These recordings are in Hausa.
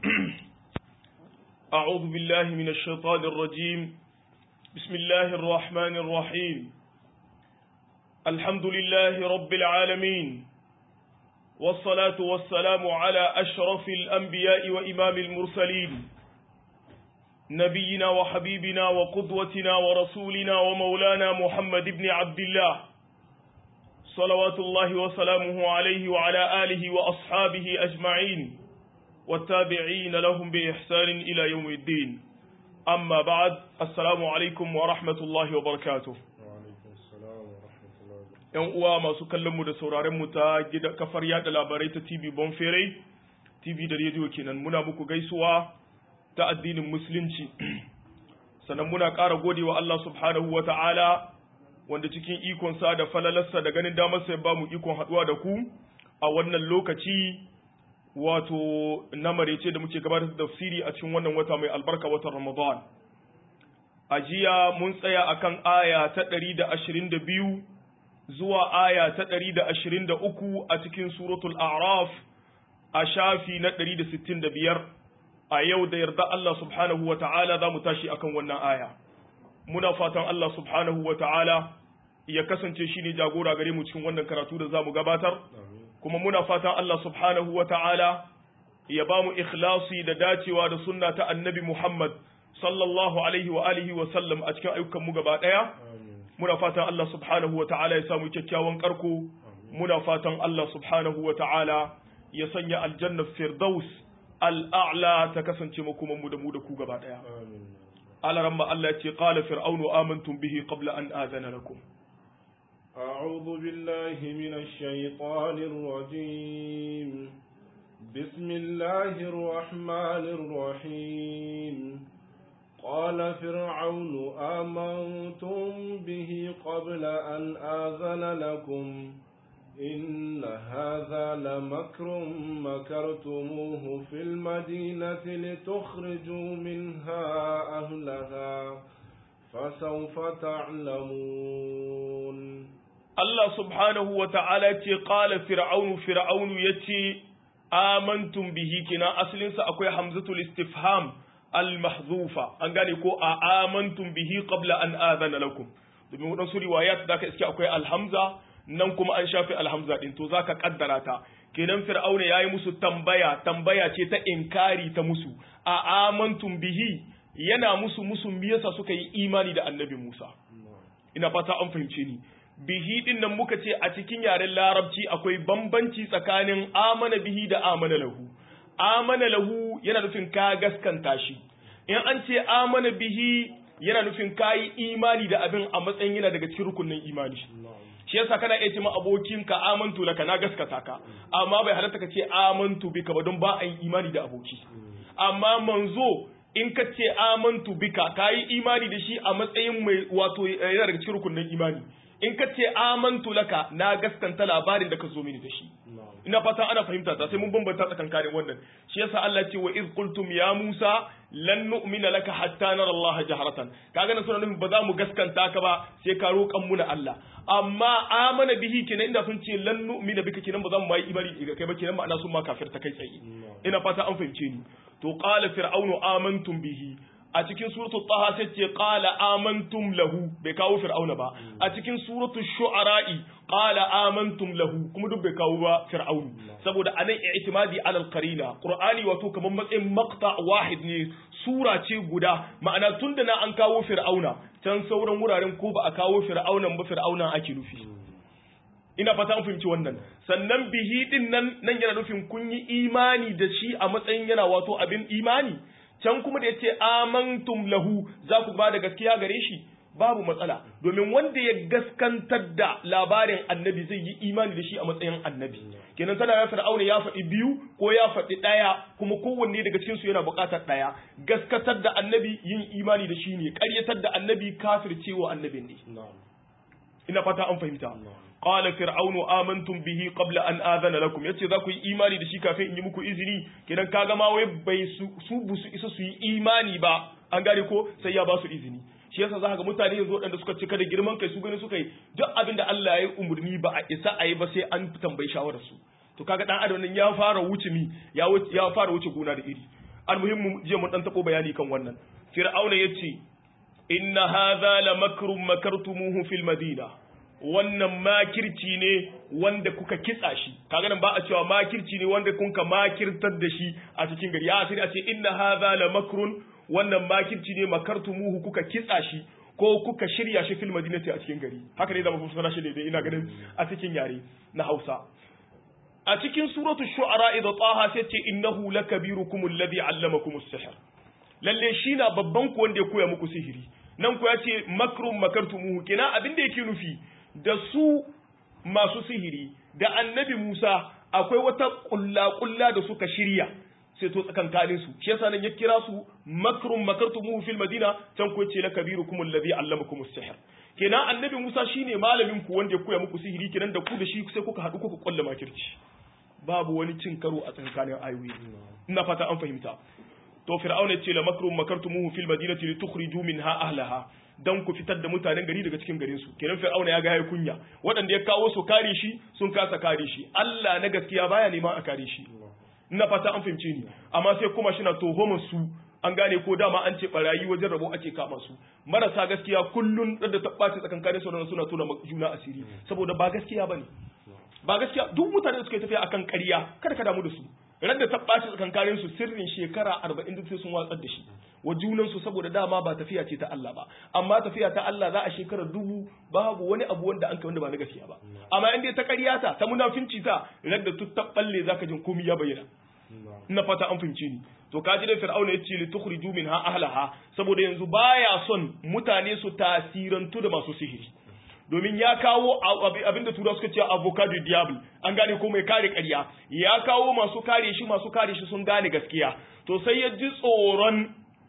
أعوذ بالله من الشيطان الرجيم بسم الله الرحمن الرحيم الحمد لله رب العالمين والصلاة والسلام على أشرف الأنبياء وإمام المرسلين نبينا وحبيبنا وقدوتنا ورسولنا ومولانا محمد بن عبد الله صلوات الله وسلامه عليه وعلى آله وأصحابه أجمعين والتابعين لهم بإحسان إلى يوم الدين أما بعد السلام عليكم ورحمة الله وبركاته ‘Yan uwa masu kallonmu da sauraronmu ta gida kafar yada labarai ta TV Bonfere, TV da rediyo kenan muna muku gaisuwa ta addinin Musulunci, sannan muna ƙara godewa Allah subhanahu wa ta'ala wanda cikin ikonsa da falalarsa da ganin damarsa ya ba mu ikon haɗuwa da ku a wannan lokaci wato na marece da muke gabatar da tafsiri a cikin wannan wata mai albarka watan Ramadan. A jiya mun tsaya akan aya ta ɗari da ashirin da biyu zuwa aya ta ɗari da ashirin da uku a cikin suratul A'raf a shafi na ɗari da sittin da biyar a yau da yarda Allah subhanahu wa ta'ala za mu tashi akan wannan aya. Muna fatan Allah subhanahu wa ta'ala ya kasance shi ne jagora gare mu cikin wannan karatu da za mu gabatar. kuma muna fatan Allah subhanahu wa ta'ala ya ba mu ikhlasi da dacewa da sunna ta annabi Muhammad sallallahu alaihi wa alihi wa sallam a cikin ayyukanmu gaba ɗaya. Muna fatan Allah subhanahu wa ta'ala ya samu kyakkyawan karko, muna fatan Allah subhanahu wa ta'ala ya sanya aljannar Firdaus al'a'la ta kasance makomanmu da mu da ku gaba ɗaya. Alaramma Allah ya ce, Ƙala fir'aunu amantum bihi qabla an azana lakum. أعوذ بالله من الشيطان الرجيم بسم الله الرحمن الرحيم قال فرعون آمنتم به قبل أن آذن لكم إن هذا لمكر مكرتموه في المدينة لتخرجوا منها أهلها فسوف تعلمون Allah subhanahu wa ta'ala ce ƙala fir'aunu fir'aunu ya ce, Amantum bihi kina asalinsa akwai hamzatul istifham al-mahzufa an gane ko a amantum bihi qabla an adana lakum domin waɗansu riwayat da ka iske akwai alhamza nan kuma an shafi alhamza din to zaka kaddara ta kenan fir'auna yayi musu tambaya tambaya ce ta inkari ta musu a amantum bihi yana musu musu me yasa suka yi imani da annabi Musa ina fata an fahimce ni bihi din nan muka ce a cikin yaren larabci akwai bambanci tsakanin amana bihi da amana lahu amana lahu yana nufin ka gaskanta shi in an ce amana bihi yana nufin ka yi imani da abin a matsayin yana daga cikin rukunin imani shi yasa kana iya cewa abokin ka amantu laka na gaskata ka amma bai halatta ka ce amantu bika ba don ba a yi imani da aboki amma manzo in ka ce amantu bika ka yi imani da shi a matsayin mai wato yana daga cikin rukunin imani in ka ce amantu laka na gaskanta labarin da ka zo mini da shi ina fata ana fahimta ta sai mun bambanta tsakankanin wannan shi yasa Allah ce wa iz qultum ya Musa lan nu'mina laka hatta nara Allah jaharatan kaga nan suna nufin ba za mu gaskanta ka ba sai ka roƙan mu na Allah amma amana bihi kenan inda sun ce lan nu'mina bika kenan ba za mu mai imani ga kai ba kenan ma'ana sun ma kafirta kai tsaye ina fata an fahimce ni to qala fir'aunu amantum bihi a cikin suratul taha sai ce qala amantum lahu bai kawo fir'auna ba a cikin suratul shu'ara'i qala amantum lahu kuma duk bai kawo ba fir'aunu saboda anan i'timadi ala al-qarina qur'ani wato kaman matsayin maqta wahid ne sura ce guda ma'ana tunda na an kawo fir'auna can sauran wuraren ko ba a kawo fir'aunan ba fir'aunan ake nufi ina fata an fahimci wannan sannan bihi din nan nan yana nufin kun yi imani da shi a matsayin yana wato abin imani can kuma da yace amantum lahu za ku ba da gaskiya gare shi babu matsala domin wanda ya gaskantar da labarin annabi zai yi imani da shi a matsayin annabi kenan tana ya fir'auna ya faɗi biyu ko ya faɗi ɗaya kuma kowanne daga cikin su yana buƙatar ɗaya gaskatar da annabi yin imani da shi ne ƙaryatar da annabi kafircewa annabin ne ina fata an fahimta qala fir'aunu amantum bihi qabla an adana lakum yace za ku yi imani da shi kafin in yi muku izini kidan kaga ma wai bai su su busu isa su yi imani ba an gane ko sai ya ba su izini shi yasa za ka ga mutane yanzu waɗanda suka cika da girman kai su gani suka yi duk abin da Allah ya yi umarni ba a isa a yi ba sai an tambayi shawarar su to kaga dan adam nan ya fara wuce mi ya ya fara wuce gona da iri almuhimmu je mun dan tako bayani kan wannan fir'auna yace inna hadha la makrun makartumuhu fil madina wannan makirci ne wanda kuka kitsa shi kaga nan ba a cewa makirci ne wanda kun ka makirtar da shi a cikin gari ya sai a ce inna hadha la makrun wannan makirci ne makartumuhu kuka kitsa shi ko kuka shirya shi fil madinati a cikin gari haka ne zama fassara shi daidai ina ganin a cikin yare na Hausa a cikin suratul shu'ara idza taha sai ce innahu lakabirukum alladhi allamakum as-sihr lalle shi na babban ku wanda ya koya muku sihiri nan ku ya ce makrum makartumuhu kina abin da yake nufi da su masu sihiri da annabi Musa akwai wata kulla-kulla da suka shirya sai to tsakankanin su shi yasa nan ya kira su makrum makartumuhu fil madina can ku ce lakabirukum alladhi allamakum as-sihr kenan annabi Musa shine malamin ku wanda ya koya muku sihiri kenan da ku da shi sai kuka haɗu kuka kulla makirci babu wani cin karo a tsakanin ayoyi ina fata an fahimta to fir'auna ce la makrum makartumuhu fil madinati litukhriju minha ahlaha dan ku fitar da mutanen gari daga cikin garin su kenan fir'auna ya ga yayi kunya waɗanda ya kawo su kare shi sun kasa kare shi Allah na gaskiya baya neman a kare shi ina fata an fahimce ni amma sai kuma shi na tuhumar su an gane ko dama an ce barayi wajen rabo ake kama su marasa gaskiya kullun da ta ɓaci tsakankanin su suna tona juna asiri saboda ba gaskiya bane ba gaskiya duk mutane da suka tafiya akan ƙarya kada ka damu da su ran da ta ɓaci tsakankanin su sirrin shekara arba'in duk sai sun watsar da shi wa junan su saboda dama ba tafiya ce ta Allah ba amma tafiya ta Allah za a shekara dubu babu wani abu wanda an kai wanda ba na gaskiya ba amma in dai ta ƙarya ta ta munafinci ta ran da tut ta balle zaka jin komai ya bayyana ina fata an fahimce ni to kaji dai fir'auna ya ce li tukhriju minha ahlaha saboda yanzu baya son mutane su tasirantu da masu sihiri domin ya kawo abinda tura suka ce avocado diable an gane ko mai kare ƙarya ya kawo masu kare shi masu kare shi sun gane gaskiya to sai ya ji tsoron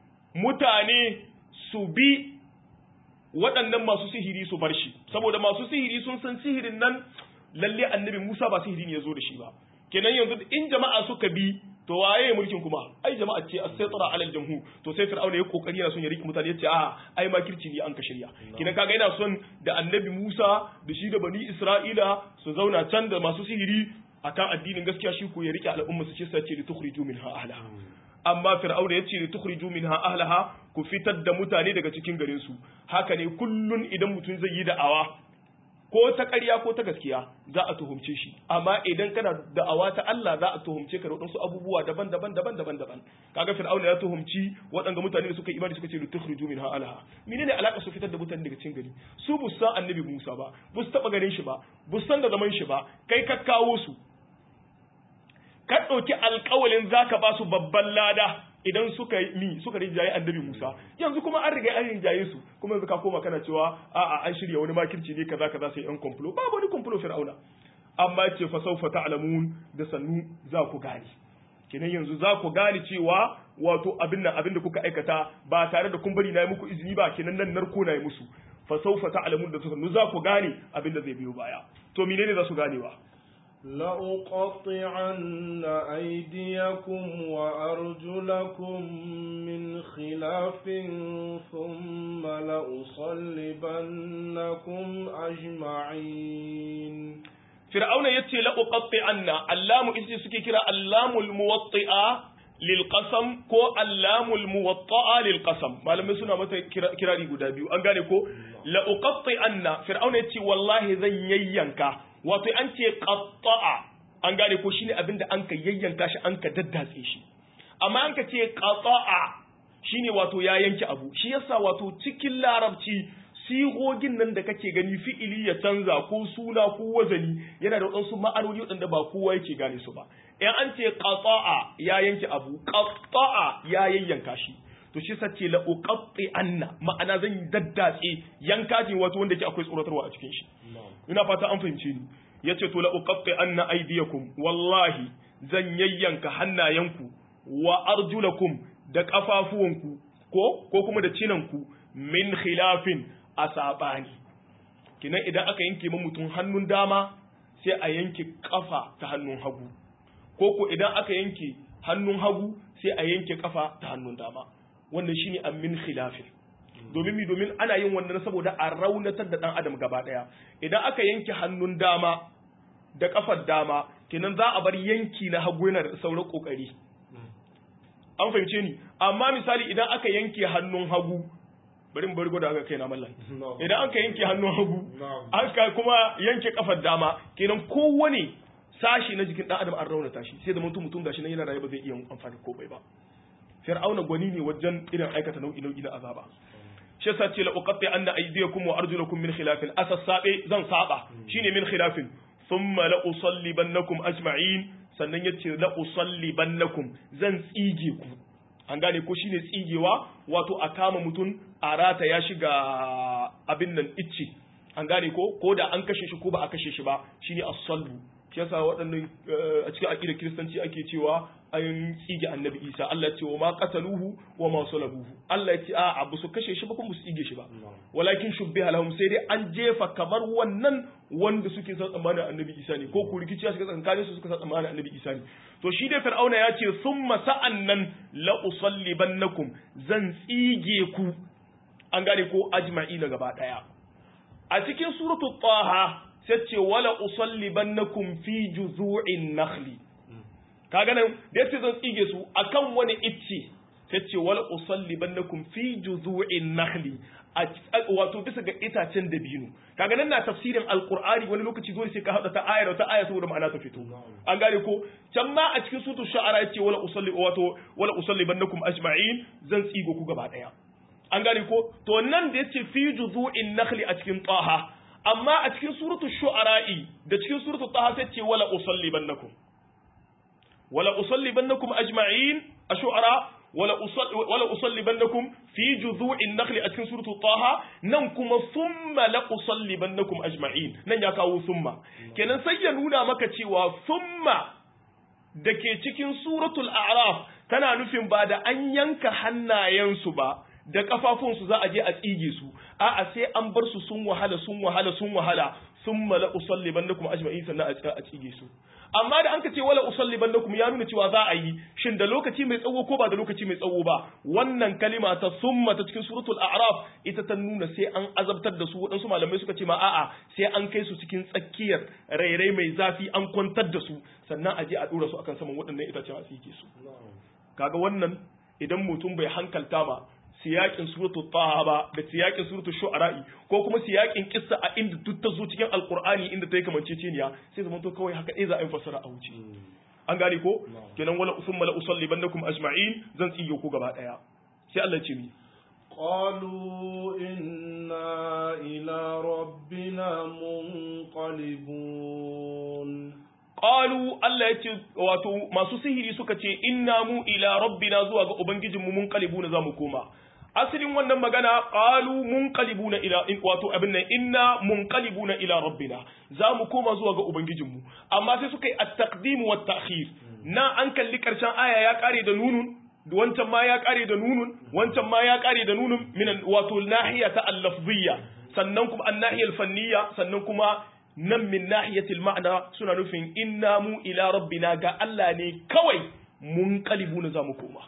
mutane su bi waɗannan masu sihiri su bar shi saboda masu sihiri sun san sihirin nan lalle annabi Musa ba sihiri ne ya zo da shi ba kenan yanzu in jama'a suka bi to waye mulkin kuma ai jama'a ce as-saytara alal jamhur to sai fir'auna ya kokari yana son ya riki mutane yace a ai makirci ne an ka shirya kina kaga yana son da annabi Musa da shi da bani Isra'ila su zauna can da masu sihiri akan addinin gaskiya shi ko ya rike al'umma su ce sai ce li tukhriju minha ahlaha amma fir'auna ya ce li tukhriju minha ahlaha ku fitar da mutane daga cikin garin su haka ne kullun idan mutum zai yi da'awa ko ta ƙarya ko ta gaskiya za a tuhumce shi amma idan kana da'awa ta Allah za a tuhumce ka da waɗansu abubuwa daban-daban daban-daban daban kaga fir'auna ya tuhumci waɗanda mutane da suka imani suka ce lutukhriju minha alaha menene alaka su fitar da mutane daga cikin gari su bu san annabi Musa ba bu su taba ganin shi ba bu san da zaman shi ba kai ka kawo su ka ɗauki alƙawalin zaka ba su babban lada idan suka mi suka rinjaye annabi Musa yanzu kuma an riga an rinjaye su kuma yanzu ka koma kana cewa a'a an shirya wani makirci ne kaza kaza sai yan komplo babu wani komplo fir'auna amma ce fa sawfa ta'lamun da sannu za ku gane kenan yanzu za ku gane cewa wato abin nan abin da kuka aikata ba tare da kun bari na yi muku izini ba kenan nan narko na yi musu fa sawfa ta'lamun da sannu za ku gane abin da zai biyo baya to menene za su ganewa لأقطعن أيديكم وأرجلكم من خلاف ثم لأصلبنكم أجمعين فرعون يتي لأقطعن اللام إذا سكي كرا اللام الموطئة للقسم كو اللام الموطئة للقسم ما لم يسنا متى كرا دي غدا بيو an gane ko la uqatti'anna fir'auna yace wallahi zan yayyanka wato an ce qatta'a an gane ko shine abinda an ka yayyanka shi an ka daddatse shi amma an ka ce qata'a shine wato ya yanke abu shi yasa wato cikin larabci sigogin nan da kake gani fi'ili ya canza ko suna ko wazani yana da wadansu ma'anoni wadanda ba kowa yake gane su ba in an ce qata'a ya yanke abu qatta'a ya yayyanka shi to shi sace la uqatti anna ma'ana zan daddatse yanka ce wato wanda yake akwai tsoratarwa a cikin shi ina fata an fahimce ni yace to la uqatti anna aydiyakum wallahi zan yayyanka hannayenku wa arjulakum da kafafuwanku ko ko kuma da cinanku min khilafin a sabani kinan idan aka yanke ma mutum hannun dama sai a yanke kafa ta hannun hagu ko ko idan aka yanke hannun hagu sai a yanke kafa ta hannun dama wannan shine an min khilafin domin mi domin ana yin wannan saboda a raunatar da dan adam gaba daya idan aka yanke hannun dama da kafar dama kenan za a bar yanki na hagu yana da sauran kokari an fahimce ni amma misali idan aka yanke hannun hagu bari mu bari gwada aka kai na mallan idan aka yanke hannun hagu aka kuma yanke kafar dama kenan kowane sashi na jikin dan adam an raunata shi sai da mutum mutum gashi nan yana raye ba zai iya amfani ko bai ba fir'auna gwani ne wajen irin aikata nau'i nau'i na azaba shi yasa ce la uqatti anna aydiyakum wa arjulakum min khilafin asassabe zan saba shine min khilafin thumma la usallibannakum ajma'in sannan yace la usallibannakum zan tsige ku an gane ko shine tsigewa wato a kama mutum a rata ya shiga abin nan icce an gane ko ko da an kashe shi ko ba a kashe shi ba shine as-salbu shi yasa waɗannan a cikin aqidar kiristanci ake cewa an tsige annabi Isa Allah ya ce wa ma qataluhu wa ma salabuhu Allah ya ce a abu su kashe shi ba kuma su tsige shi ba walakin shubbiha lahum sai dai an jefa kamar wannan wanda suke san tsammanin annabi Isa ne ko ku rikici suka tsankanin su suka san tsammanin annabi Isa ne to shi dai fir'auna ya ce summa sa'annan la usallibannakum zan tsige ku an gane ko ajma'ina gaba daya a cikin suratul taha sai ce wala usallibannakum fi juzu'in nakhli kaga nan da yace zan tsige su akan wani icce sai ce wala usallibannakum fi juzu'in nakhli wato bisa ga itacen dabino kaga nan na tafsirin alqur'ani wani lokaci dole sai ka hada ta ayar ta aya saboda ma'ana ta fito an gane ko can ma a cikin sutu shu'ara yace wala usalli wato wala usallibannakum ajma'in zan tsigo ku gaba daya an gane ko to nan da yace fi juzu'in nakhli a cikin taha amma a cikin suratul shu'ara'i da cikin suratul taha sai ce wala usallibannakum wala usallibannakum ajma'in ash-shu'ara wala usalli wala usallibannakum fi juzu'in nakhli a cikin suratul taha nan kuma thumma la usallibannakum ajma'in nan ya kawo thumma kenan sai ya nuna maka cewa thumma dake cikin suratul a'raf tana nufin ba da an yanka hannayensu ba da kafafunsu za a je a tsige su a'a sai an bar su sun wahala sun wahala sun wahala sun mala usallibannakum ajma'in sannan a tsige su amma da an ka ce wala usallibannakum ya nuna cewa za a yi shin da lokaci mai tsawo ko ba da lokaci mai tsawo ba wannan kalima ta summa ta cikin suratul a'raf ita ta nuna sai an azabtar da su waɗansu malamai suka ce ma a'a sai an kai su cikin tsakiyar rairai mai zafi an kwantar da su sannan a je a dora su akan saman waɗannan itacen a tsige su kaga wannan idan mutum bai hankalta ma siyakin suratu taha ba da siyakin suratu shu'ara'i ko kuma siyakin kissa a inda duk ta zo cikin alqur'ani inda ta yi kamanceceniya sai zaman to kawai haka ɗaya za a yi fassara a wuce an gane ko kenan wala usumma la usallibannakum ajma'in zan tsiyo ku gaba daya sai Allah ce mi قالوا إنا إلى ربنا منقلبون Qalu Allah ya ce wato masu sihiri suka ce inna mu ila rabbina zuwa ga ubangijinmu mun kalibuna za mu koma asalin wannan magana qalu munqalibuna ila wato abin nan inna munqalibuna ila rabbina za mu koma zuwa ga ubangijinmu amma sai suka yi at-taqdim wa at-ta'khir na an kalli karshen aya ya kare da nunun wancan ma ya kare da nunun wancan ma ya kare da nunun min wato nahiya ta al-lafziyya sannan kuma an-nahiya al-fanniyya sannan kuma nan min nahiyatil ma'ana suna nufin inna mu ila rabbina ga Allah ne kawai mun kalibu na zamu koma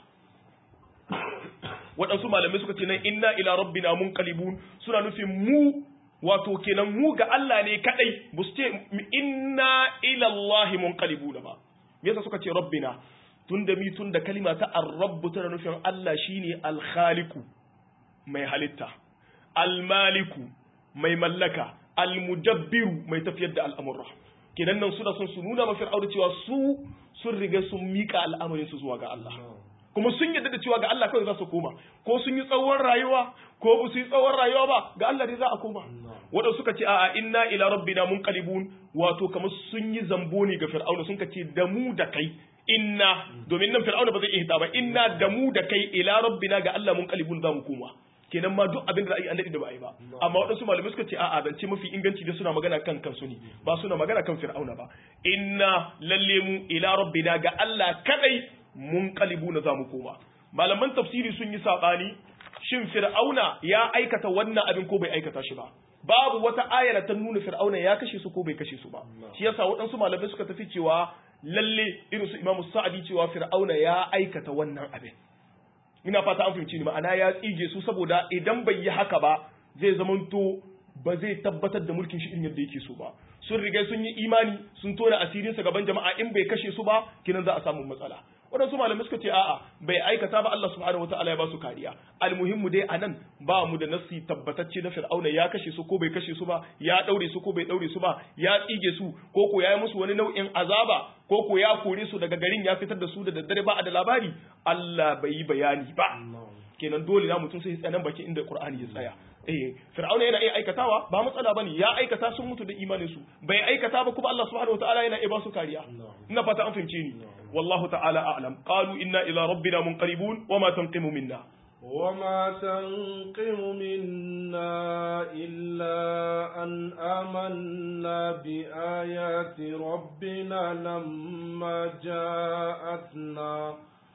waɗansu malamai suka ce nan inna ila rabbina mun kalibun suna nufin mu wato kenan mu ga Allah ne kadai ba su ce inna ila Allah mun kalibuna ba me yasa suka ce rabbina tunda mi tunda kalima ta ar-rabb tana nufin Allah shine al-khaliqu mai halitta al-maliku mai mallaka almudabbiru mai tafiyar da al'amurra kenan nan suna son su nuna ma fir'auna cewa su sun riga sun mika al'amarin su zuwa ga Allah kuma sun yadda da cewa ga Allah kawai za su koma ko sun yi tsawon rayuwa ko ba su yi tsawon rayuwa ba ga Allah dai za a koma wadanda suka ce a'a inna ila rabbina munqalibun wato kamar sun yi zambo ne ga fir'auna sun ce da mu da kai inna domin nan fir'auna ba zai iya hita ba inna da mu da kai ila rabbina ga Allah munqalibun za mu koma kenan ma duk abin da za a yi an daɗe da ba a yi ba amma waɗansu malamai suka ce a'a zance mafi inganci da suna magana kan kansu ne ba suna magana kan fir'auna ba inna lalle mu ila rabbina ga Allah kadai mun kalibu na zamu koma malaman tafsiri sun yi sabani shin fir'auna ya aikata wannan abin ko bai aikata shi ba babu wata ayar ta nuna fir'auna ya kashe su ko bai kashe su ba shi yasa waɗansu malamai suka tafi cewa lalle irin su imamu sa'adi cewa fir'auna ya aikata wannan abin ina fata an fahimci ni ma'ana ya tsige su saboda idan bai yi haka ba zai zamanto ba zai tabbatar da mulkin shi irin yadda yake so ba sun riga sun yi imani sun tona asirin sa gaban jama'a in bai kashe su ba kinan za a samu matsala waɗansu malamai suka ce a'a bai aikata ba Allah subhanahu wataala ya ba su kariya almuhimmu dai anan ba mu da nasi tabbatacce na fir'auna ya kashe su ko bai kashe su ba ya daure su ko bai daure su ba ya tsige su ko ko ya yi musu wani nau'in azaba ko ko ya kore su daga garin ya fitar da su da daddare ba a da labari Allah bai yi bayani ba kenan dole na mutum sai tsanan baki inda Qur'ani ya tsaya eh fir'auna yana iya aikatawa ba matsala bane ya aikata sun mutu da imanin su bai aikata ba kuma Allah subhanahu wataala yana iya ba su kariya ina fata an fahimce ni wallahu ta'ala a'lam qalu inna ila rabbina munqalibun wama tanqimu minna وما تنقم منا إلا أن آمنا بآيات ربنا لما جاءتنا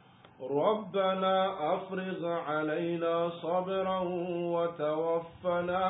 ربنا أفرغ علينا صبرا وتوفنا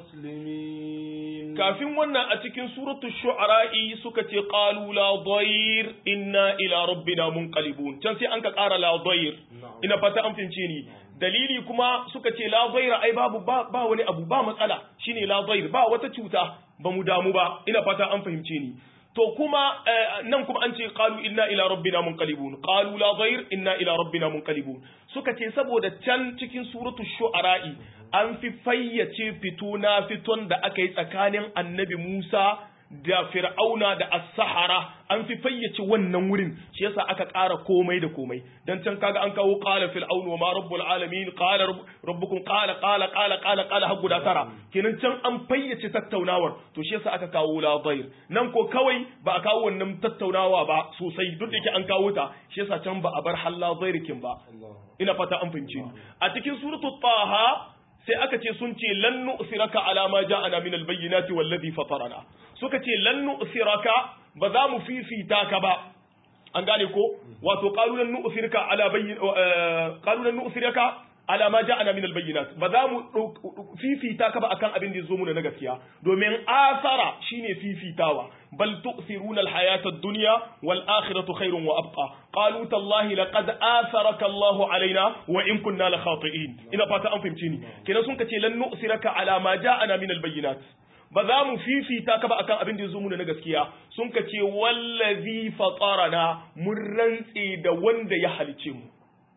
مسلمين kafin wannan a cikin suratu shu'ara'i suka ce qalu la dhayr inna ila rabbina munqalibun can sai an ka ƙara la dhayr ina fata an fince ni dalili kuma suka ce la dhayr ai babu ba, ba wani abu ba matsala shine la dhayr ba wata cuta ba mu damu ba ina fata an fahimce ni to kuma nan kuma an ce qalu inna ila rabbina munqalibun qalu la dhayr inna ila rabbina munqalibun suka ce saboda can cikin suratu shu'ara'i an fi fayyace fito na fiton da aka yi tsakanin annabi Musa da Fir'auna da As-Sahara an fi fayyace wannan wurin shi yasa aka ƙara komai da komai dan can kaga an kawo qala fir'aunu wa ma rabbul alamin qala rabbukum qala qala qala qala qala har guda tara kenan can an fayyace tattaunawar to shi yasa aka kawo la dhair nan ko kawai ba a kawo wannan tattaunawa ba sosai duk da yake an kawo ta shi yasa can ba a bar halla dhairikin ba ina fata an fahimce a cikin suratul taha sai aka ce sun ce lan nu'siraka ala ma ja'ana min al-bayyinati wallazi fatarana suka ce lan nu'siraka ba za mu fifita ka ba an gane ko wato qalu lan nu'siraka ala bayyin qalu lan nu'siraka ala ma ja'ana min al-bayyinat ba za mu fifita ka ba akan abin da yazo mu na gaskiya domin asara shine fifitawa bal tu'thiruna al-hayata ad-dunya wal akhiratu khairun wa abqa qalu tallahi laqad atharaka Allah alaina wa in kunna la khati'in ina fata an fahimce ni kenan sun kace lan nu'siraka ala ma ja'ana min al-bayyinat ba za mu fifita ka ba akan abin da yazo mu na gaskiya sun kace wallazi fatarana mun rantse da wanda ya halice mu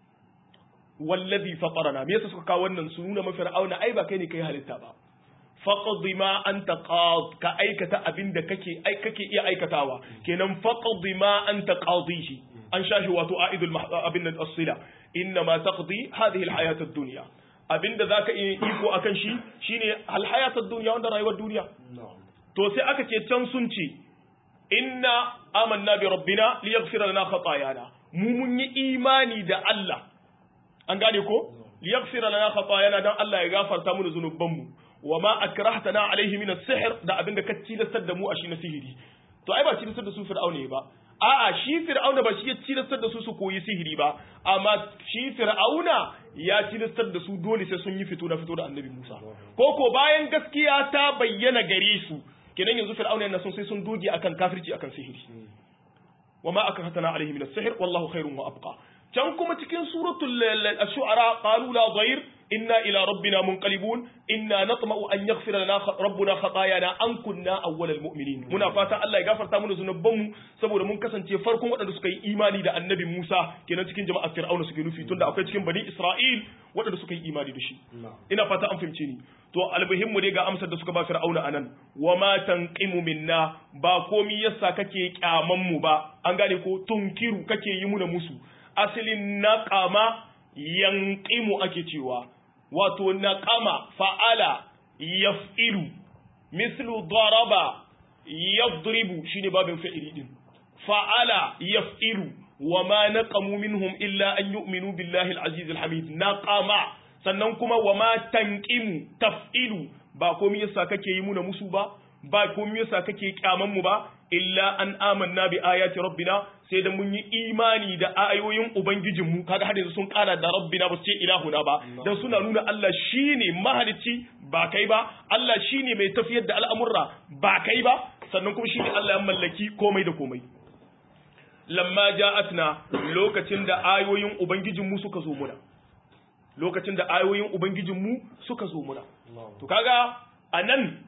wallazi fatarana me yasa suka kawo wannan su nuna mafi ra'auna ai ba kai ne kai halitta ba faqdi ma anta qad ka aikata abin da kake ai kake iya aikatawa kenan faqdi ma anta qadihi an shashi wato aidul abin nan as-sila inna ma taqdi hadhihi al-hayat ad-dunya abinda zaka iya iko akan shi shine al-hayat ad-dunya wanda rayuwar duniya to sai aka ce can sun ce inna amanna bi rabbina liyaghfira lana khatayana mu mun yi imani da Allah an gane ko liyaghfira lana khatayana dan Allah ya gafarta mu zunubanmu wa ma akrahtana alaihi min as-sihr da abinda ka tilastar da mu a shi na sihiri to ai ba tilastar da su fir'auna ba a'a shi fir'auna ba shi ya tilastar da su su koyi sihiri ba amma shi fir'auna ya tilastar da su dole sai sun yi fito na fito da annabi Musa ko ko bayan gaskiya ta bayyana gare su kenan yanzu fir'auna yana son sai sun doge akan kafirci akan sihiri wa ma akrahtana alaihi min as-sihr wallahu khairun wa abqa can kuma cikin suratul ash-shu'ara qalu la dhayr inna ila rabbina munqalibun inna natma'u an yaghfira lana rabbuna khatayana an kunna awwalal mu'minin muna fata Allah ya gafarta mana zunubanmu saboda mun kasance farkon waɗanda suka yi imani da annabi Musa kenan cikin jama'ar Fir'auna suke nufi tunda akwai cikin bani Isra'il waɗanda suka yi imani da shi ina fata an fahimce ni to almuhimmu dai ga amsar da suka ba Fir'auna anan wa ma tanqimu minna ba komi yasa kake kyaman mu ba an gane ko tunkiru kake yi muna musu asalin naqama yanqimu ake cewa wato naqama fa'ala yaf'ilu mislu daraba yadribu shine babin fa'ili din fa'ala yaf'ilu wa ma naqamu minhum illa an yu'minu billahi al-aziz al-hamid naqama sannan kuma wa ma tanqimu taf'ilu ba komai yasa kake yi muna musu ba ba komai yasa kake kyaman mu ba illa an amanna bi ayati rabbina sai da mun yi imani da ayoyin ubangijin mu kaga hadisi sun kara da rabbina ba su ce ilahuna ba dan suna nuna Allah shine mahalicci ba kai ba Allah shine mai tafiyar da al'amurra ba kai ba sannan kuma shine Allah ya mallaki komai da komai lamma ja'atna lokacin da ayoyin ubangijin mu suka zo muna lokacin da ayoyin ubangijin mu suka zo muna to kaga anan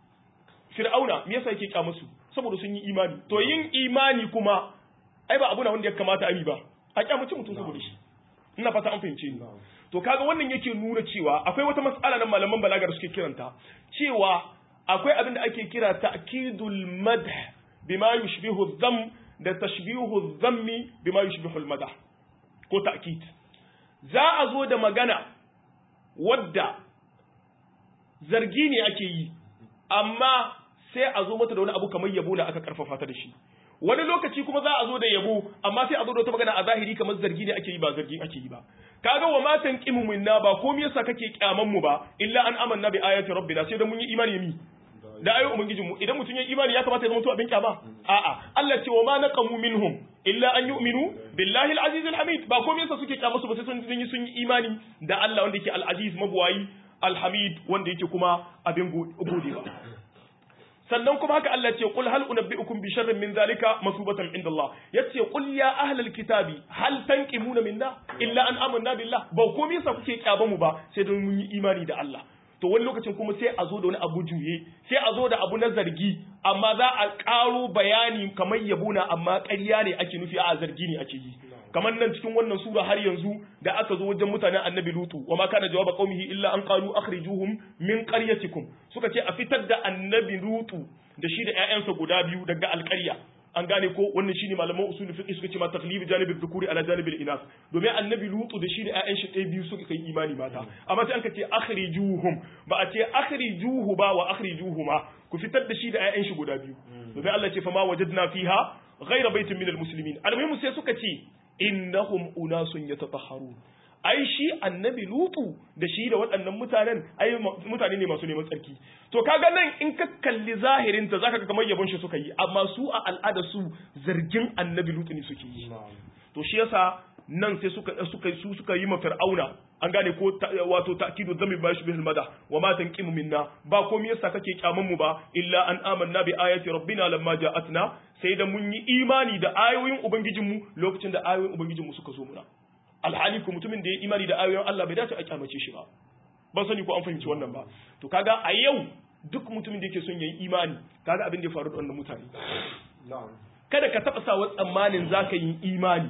fir'auna me yasa yake kya musu saboda sun yi imani to yin imani kuma ai ba abu na wanda ya kamata a yi ba a kyamaci mutum saboda shi ina fata an fahimce ni to kaga wannan yake nuna cewa akwai wata mas'ala na malaman balaga da suke kiranta cewa akwai abin da ake kira ta'kidul madh bima yushbihu dham da tashbihu dhammi bima yushbihu al madah ko ta'kid za a zo da magana wadda zargi ne ake yi amma sai a zo mata da wani abu kamar yabo da aka karfafa ta da shi wani lokaci kuma za a zo da yabo amma sai a zo da wata magana a zahiri kamar zargi ne ake yi ba zargi ake yi ba kaga wa matan qimu minna ba komai yasa kake kyaman mu ba illa an amanna bi ayati rabbina sai da mun yi imani mi da ayoyin ubangijin mu idan mutum ya imani ya kamata ya zama to abin kyama a'a Allah ce wa ma naqamu minhum illa an yu'minu billahi al-aziz al-hamid ba komai yasa suke kyama su ba sai sun yi sun yi imani da Allah wanda yake al-aziz mabuwayi al-hamid wanda yake kuma abin godewa sannan kuma haka Allah ce qul hal unabbiukum bi sharrin min zalika masubatan inda Allah yace qul ya ahlal kitabi hal tanqimuna minna illa an amanna billah ba komai yasa kuke kyaba mu ba sai don mun yi imani da Allah to wani lokacin kuma sai a zo da wani abu juye sai a zo da abu na zargi amma za a karo bayani kamar yabuna amma ƙarya ne ake nufi a zargi ne ake yi kamar nan cikin wannan sura har yanzu da aka zo wajen mutanen annabi lutu wa ma kana jawaba qaumihi illa an qalu akhrijuhum min qaryatikum suka ce a fitar da annabi lutu da shi da ƴaƴansa guda biyu daga alƙarya an gane ko wannan shine malaman usul fiqh suka ce ma taklif janibi dhukuri ala janibi inas domin annabi lutu da shi da ƴaƴan shi ɗaya biyu suka kai imani mata amma sai an ka ce akhrijuhum ba a ce akhrijuhu ba wa akhrijuhuma ku fitar da shi da ƴaƴan shi guda biyu domin Allah ce fa ma wajadna fiha ghayra baitin minal muslimin almuhimu sai suka ce innahum unasun yatatahharun ai shi annabi lutu da shi da waɗannan mutanen ai mutane ne masu neman tsarki to kaga nan in ka kalli zahirin ta zaka ga kamar yabon shi suka yi amma su a al'ada su zargin annabi lutu ne suke yi to shi yasa nan sai suka suka su suka yi ma fir'auna an gane ko wato ta'kidu dhammi ba shi bihil mada wa ma tanqimu minna ba komai yasa kake kyaman mu ba illa an amanna bi ayati rabbina lamma ja'atna sai da mun yi imani da ayoyin ubangijinmu lokacin da ayoyin ubangijinmu suka zo muna alhali ko mutumin da ya imani da ayoyin Allah bai dace a kyamace shi ba ban sani ko an fahimci wannan ba to kaga a yau duk mutumin da yake son yayi imani kaga abin da ya faru da wannan mutane kada ka taba sa tsammanin zaka yi imani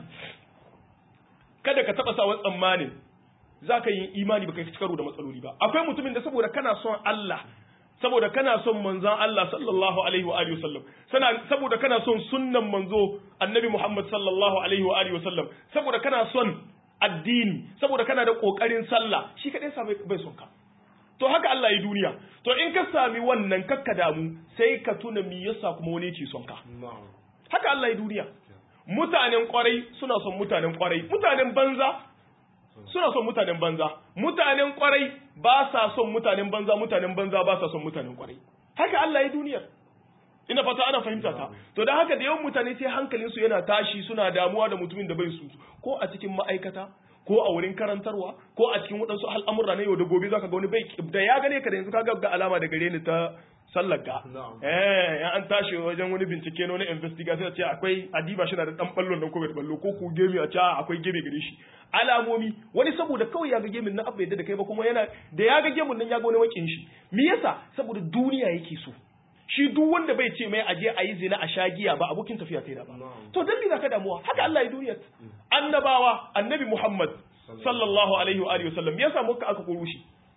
kada ka taba sa tsammanin zaka yi imani baka ci karo da matsaloli ba akwai mutumin da saboda kana son Allah saboda kana son manzon Allah sallallahu alaihi wa alihi wasallam sana saboda kana son sunnan manzo annabi Muhammad sallallahu alaihi wa alihi wasallam saboda kana son addini saboda kana da kokarin sallah shi kadai sa bai son ka to haka Allah ya duniya to in ka sami wannan kakka damu sai ka tuna me yasa kuma wani yake son ka haka Allah ya duniya mutanen kwarai suna son mutanen kwarai mutanen banza suna son mutanen banza mutanen kwarai ba sa son mutanen banza mutanen banza ba sa son mutanen kwarai haka Allah ya duniyar ina fata ana fahimta ta to dan haka da yawan mutane sai hankalin su yana tashi suna damuwa da mutumin da bai su ko a cikin ma'aikata ko a wurin karantarwa ko a cikin waɗansu al'amura na yau da gobe zaka ga wani bai da ya gane ka da yanzu kaga ga alama da gare ni ta sallar ga eh ya an tashi wajen wani bincike na wani investigation ce akwai adiba shi na da dan ballon nan ko bai ballo ko ku gemi a ce akwai gemi gare shi alamomi wani saboda kawai ya ga gemin nan abba yadda da kai ba kuma yana da ya ga gemin nan ya ga wani wakin shi me yasa saboda duniya yake so shi duk wanda bai ce mai aje a yi zina a sha giya ba abokin tafiya kai da ba to dan me zaka damuwa haka Allah ya duniya annabawa annabi Muhammad sallallahu alaihi wa alihi wasallam ya samu ka aka koro shi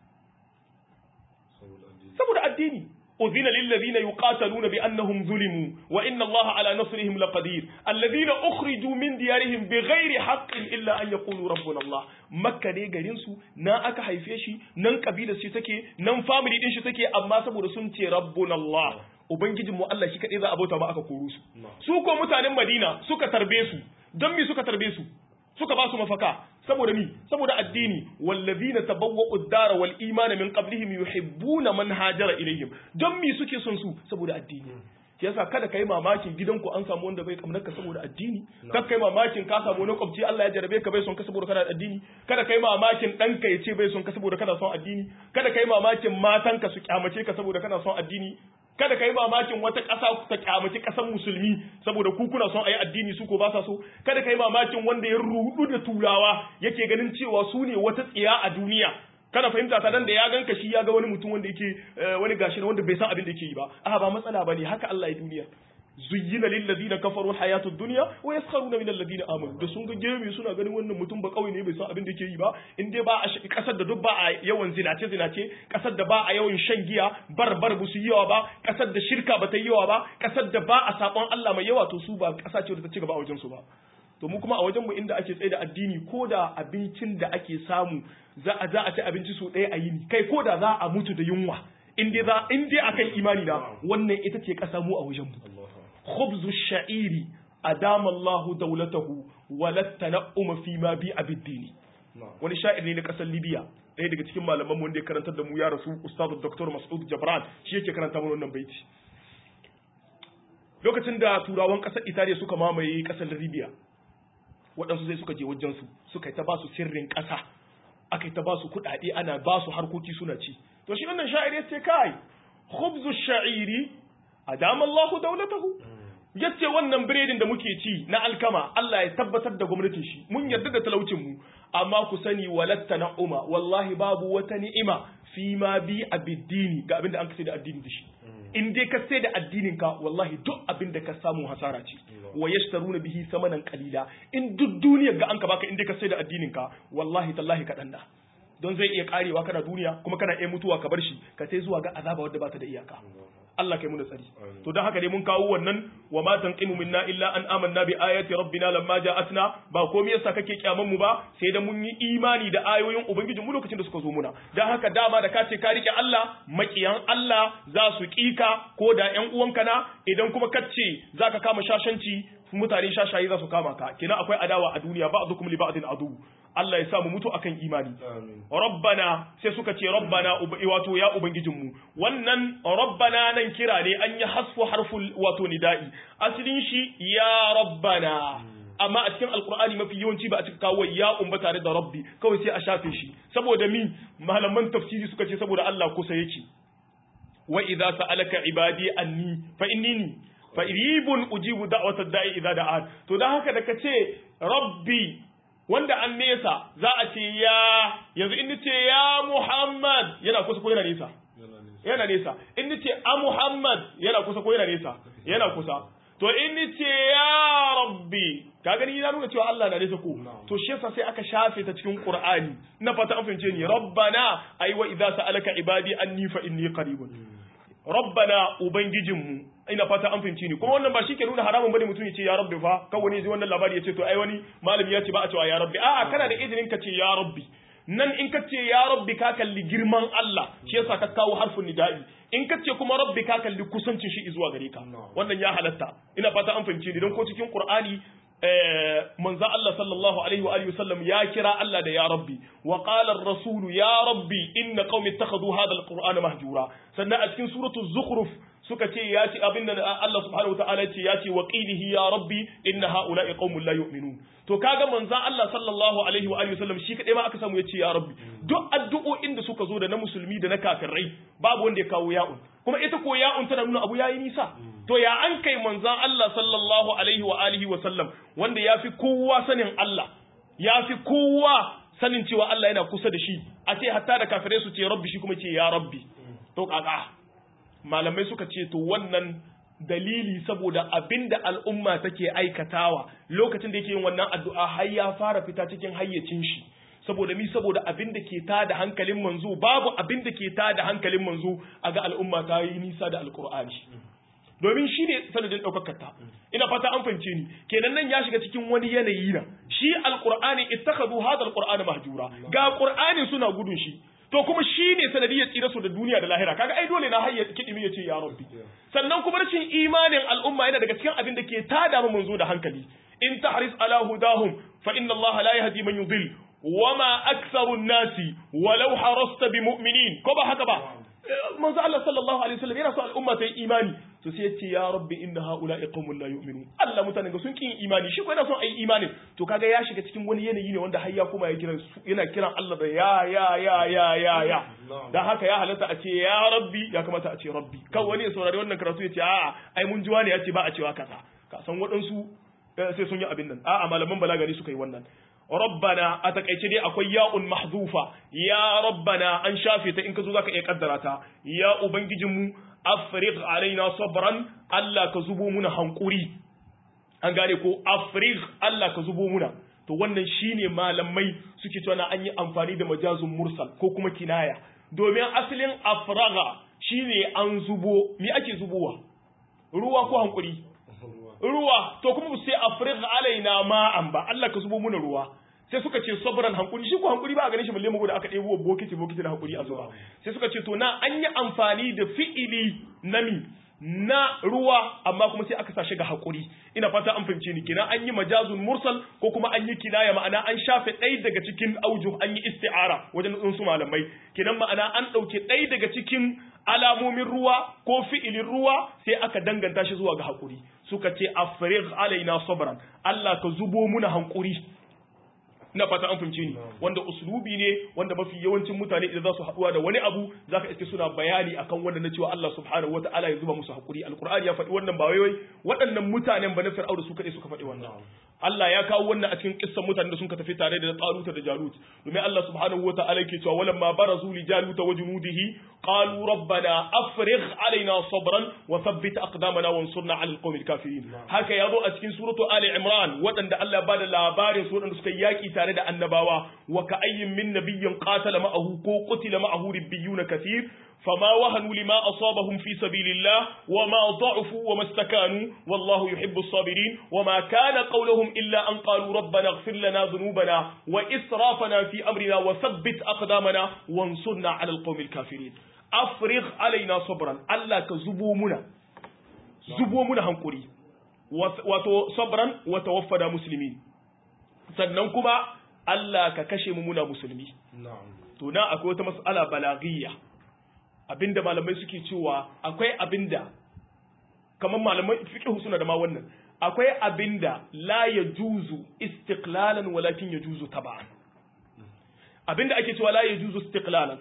saboda addini أذن للذين يقاتلون بأنهم ظلموا وإن الله على نصرهم لقدير الذين أخرجوا من ديارهم بغير حق إلا أن يقولوا ربنا الله مكة دي غرينسو نا أكا حيفيشي نن قبيلة شتكي نن فاميلي دين شتكي أما سبو سنتي ربنا الله Ubangijinmu Allah shi kaɗai za a bauta ba aka koro su. Su ko mutanen Madina suka tarbe su, don me suka tarbe su? Suka ba su mafaka, saboda mi saboda addini wallazina tabawwa'u ad-dara wal imana min qablihim yuhibbuna man hajara ilayhim don mi suke son su saboda addini yasa kada kai mamakin gidanku an samu wanda bai kamnar ka saboda addini kada kai mamakin ka samu wani kwabci Allah ya jarabe ka bai son ka saboda kana da addini kada kai mamakin danka ya ce bai son ka saboda kana son addini kada kai mamakin matanka su kyamace ka saboda kana son addini kada ka yi mamakin wata ƙasa ta kyamaci ƙasar musulmi saboda ku kuna son a yi addini su ko ba sa so kada ka yi mamakin wanda ya rudu da turawa yake ganin cewa su ne wata tsiya a duniya kana fahimta ta dan da ya ganka shi ya ga wani mutum wanda yake wani gashi wanda bai san abin da yake yi ba a ba matsala bane haka Allah ya duniya zuyyina lil ladina kafaru hayatu dunya wa yaskharuna min alladina amanu da sun ga gemi suna ganin wannan mutum ba kauye ne bai san abin da yake yi ba in dai ba a kasar da duk ba a yawan zinace zinace kasar da ba a yawan shan giya bar bar bu su yi yawa ba kasar da shirka ba ta yi yawa ba kasar da ba a sabon Allah mai yawa to su ba kasa ce da ta ci gaba a wajen su ba to mu kuma a wajen mu inda ake tsaye da addini ko da abincin da ake samu za a za a ci abinci so ɗaya a yini kai ko da za a mutu da yunwa in dai za in dai akan imani na wannan ita ce kasa mu a wajen mu خبز الشعير أدام الله دولته ولا التنعم فيما بيع بالدين wani sha'ir ne na kasar libya ɗaya daga cikin malaman wanda ya karantar da mu ya rasu ustadu dr mas'ud jabran shi yake karanta mana wannan baiti lokacin da turawan kasar italiya suka mamaye kasar libya waɗansu sai suka je wajen su suka yi ta ba su sirrin ƙasa aka yi ta ba su kuɗaɗe ana ba su harkoki suna ci to shi wannan sha'ir ya ce kai khubzu sha'iri adama Allahu daulatahu yace wannan biredin da muke ci na alkama Allah ya tabbatar da gwamnatin shi mun yarda da talaucin mu amma ku sani walatta na'uma wallahi babu wata ni'ima fi ma bi abiddini ga abinda an kace da addini da shi in dai ka sai da addinin ka wallahi duk abin da ka samu hasara ce wa yashtaruna bihi samanan qalila in duk duniyar ga an ka baka in dai ka sai da addinin ka wallahi tallahi ka danda don zai iya karewa kana duniya kuma kana iya mutuwa ka bar shi ka sai zuwa ga azaba wadda ba ta da iyaka Allah kai mu da tsari to dan haka dai mun kawo wannan wa ma tanqimu minna illa an amanna bi ayati rabbina lamma ja'atna ba komai yasa kake kyaman mu ba sai da mun yi imani da ayoyin ubangiji mu lokacin da suka zo muna dan haka dama da ka ce ka rike Allah makiyan Allah za su kika ko da ƴan uwanka na idan kuma kace zaka kama shashanci mutane shashayi za su kama ka kina akwai adawa a duniya ba'dukum li ba'din adu Allah ya sa mu mutu akan imani rabbana sai suka ce rabbana wato ya ubangijinmu wannan rabbana nan kira ne an yi hasfu harful wato nida'i asalin shi ya rabbana amma a cikin alkur'ani mafi yawanci ba a cika kawo ya umba tare da rabbi kawai sai a shafe shi saboda mi malaman tafsiri suka ce saboda Allah kusa yake wa idza sa'alaka ibadi anni fa innini fa iribun ujibu da'watad da'i idza da'an to dan haka da kace rabbi wanda an nesa za a ce ya yanzu in ce ya Muhammad yana kusa ko yana nesa yana nesa in ce a Muhammad yana kusa ko yana nesa yana kusa to in ce ya Rabbi ka gani na nuna cewa Allah na nesa ko to shi yasa sai aka shafe ta cikin Qur'ani na fata an fahimce ni rabbana ai wa idza sa'alaka ibadi anni fa inni qaribun rabbana ubangijinmu ina fata an fahimci ni kuma wannan ba shi ke nuna haramun bane mutum ya ce ya rabbi fa kan wani ji wannan labari ya ce to ai wani malami ya ce ba a cewa ya rabbi a'a kana da izinin ka ce ya rabbi nan in ka ce ya rabbi ka kalli girman Allah shi yasa ka kawo harfin nida'i in ka ce kuma rabbi ka kalli kusancin shi zuwa gare ka wannan ya halatta ina fata an fahimci ni don ko cikin Qur'ani manzo Allah sallallahu alaihi wa alihi wasallam ya kira Allah da ya rabbi wa qala ar-rasul ya rabbi inna qaumi ittakhadhu hadha al-qur'ana mahjura sannan a cikin suratul zukhruf suka ce ya ce abinda Allah subhanahu wa ta'ala ce ya ce wa qilihi ya rabbi inna haula'i qaumun la yu'minun to kaga manzon Allah sallallahu alaihi wa alihi wasallam shi kadai ma aka samu ya ce ya rabbi duk addu'o'in da suka zo da na musulmi da na kafirai babu wanda ya kawo ya'un kuma ita ko ya'un tana nuna abu yayi nisa to ya an kai manzon Allah sallallahu alaihi wa alihi wasallam wanda yafi kowa sanin Allah yafi kowa sanin cewa Allah yana kusa da shi a ce hatta da kafirai su ce rabbi shi kuma ce ya rabbi to kaka malamai suka ce to wannan dalili saboda abinda al'umma take aikatawa lokacin da yake yin wannan addu'a har ya fara fita cikin hayyacin shi saboda mi saboda abin da ke tada hankalin manzo babu abin da ke tada hankalin manzo a ga al'umma ta yi nisa da alkur'ani domin shi ne sanadin ɗaukakar ta ina fata an fahimce ni kenan nan ya shiga cikin wani yanayi na shi alkur'ani ittakhadhu hadha alqur'ana mahjura ga qur'ani suna gudun shi to kuma shi ne sanadiyar tsira su da duniya da lahira kaga ai dole na hayya kidimi ya ce ya rabbi sannan kuma rashin imanin al'umma yana daga cikin abin da ke tada mu manzo da hankali in tahris ala hudahum fa inna allaha la yahdi man yudil wama aktharu nasi walau harasta bi mu'minin ko ba haka ba manzo Allah sallallahu alaihi wasallam yana so al'umma ta yi imani to sai yace ya rabbi inna haula'i qaumun la yu'minun Allah mutanen ga sun kin imani shi ko yana son ayi imani to kaga ya shiga cikin wani yanayi ne wanda har ya kuma ya kiran yana kiran Allah da ya ya ya ya ya ya dan haka ya halatta a ce ya rabbi ya kamata a ce rabbi kan wani ya saurari wannan karatu ya ce a'a ai mun ji wani ya ce ba a cewa kaza ka san waɗansu sai sun yi abin nan a'a malaman balagari suka yi wannan rabbana a takaice dai akwai ya'un mahzufa ya rabbana an shafe ta in ka zo zaka iya kaddara ta ya ubangijinmu afrigh alaina sabran Allah ka zubo muna hankuri an gane ko afrigh Allah ka zubo muna to wannan shine malamai suke cewa an yi amfani da majazun mursal ko kuma kinaya domin asalin afraga shine an zubo me ake zubowa ruwa ko hankuri ruwa to kuma sai afrigh alaina ma'an ba Allah ka zubo muna ruwa sai suka ce sabran hankuri shi ko hankuri ba a ganin shi balle mu da aka ɗebo bokiti bokiti da hankuri a zuwa sai suka ce to na an yi amfani da fi'ili nami na ruwa amma kuma sai aka sa shi ga hakuri ina fata an fahimce ni kenan an yi majazun mursal ko kuma an yi kinaya ma'ana an shafe ɗaya daga cikin auju an yi isti'ara wajen su malamai kenan ma'ana an ɗauke ɗaya daga cikin alamomin ruwa ko fi'ilin ruwa sai aka danganta shi zuwa ga hakuri suka ce afrigh alaina sabran Allah ka zubo muna hankuri ina fata an fahimce ni wanda uslubi ne wanda mafi yawancin mutane idan za su haɗuwa da wani abu zaka iske suna bayani akan wanda na cewa Allah subhanahu wataala ya zuba musu hakuri alqur'ani ya faɗi wannan ba wai waɗannan mutanen ba na fir'auna su kaɗai suka faɗi wannan Allah ya kawo wannan a cikin kissan mutanen da sun ka tafi tare da Taluta da Jalut domin Allah subhanahu wataala yake cewa walamma barazu li Jalut wa junudihi qalu rabbana afrigh alaina sabran wa thabbit aqdamana wansurna 'ala alqawmil kafirin haka yazo a cikin suratu Ali Imran waɗanda Allah ya bada labarin su waɗanda suka yaki tare da annabawa wa ka ayyin min nabiyyin qatala ma'ahu ko qutila ma'ahu ribbiyuna kathir فما وهنوا لما أصابهم في سبيل الله وما ضعفوا وما استكانوا والله يحب الصابرين وما كان قولهم إلا أن قالوا ربنا اغفر لنا ذنوبنا وإسرافنا في أمرنا وثبت أقدامنا وانصرنا على القوم الكافرين أفرغ علينا صبرا ألا كزبومنا زبومنا هنقري wato sabran wa tawaffada muslimin sannan kuma Allah ka kashe mu muna musulmi to na akwai wata mas'ala balaghiyya abinda malamai suke cewa akwai abinda kamar malamai fiqh suna da ma wannan akwai abinda la yajuzu istiqlalan walakin yajuzu tab'an abinda ake cewa la yajuzu istiqlalan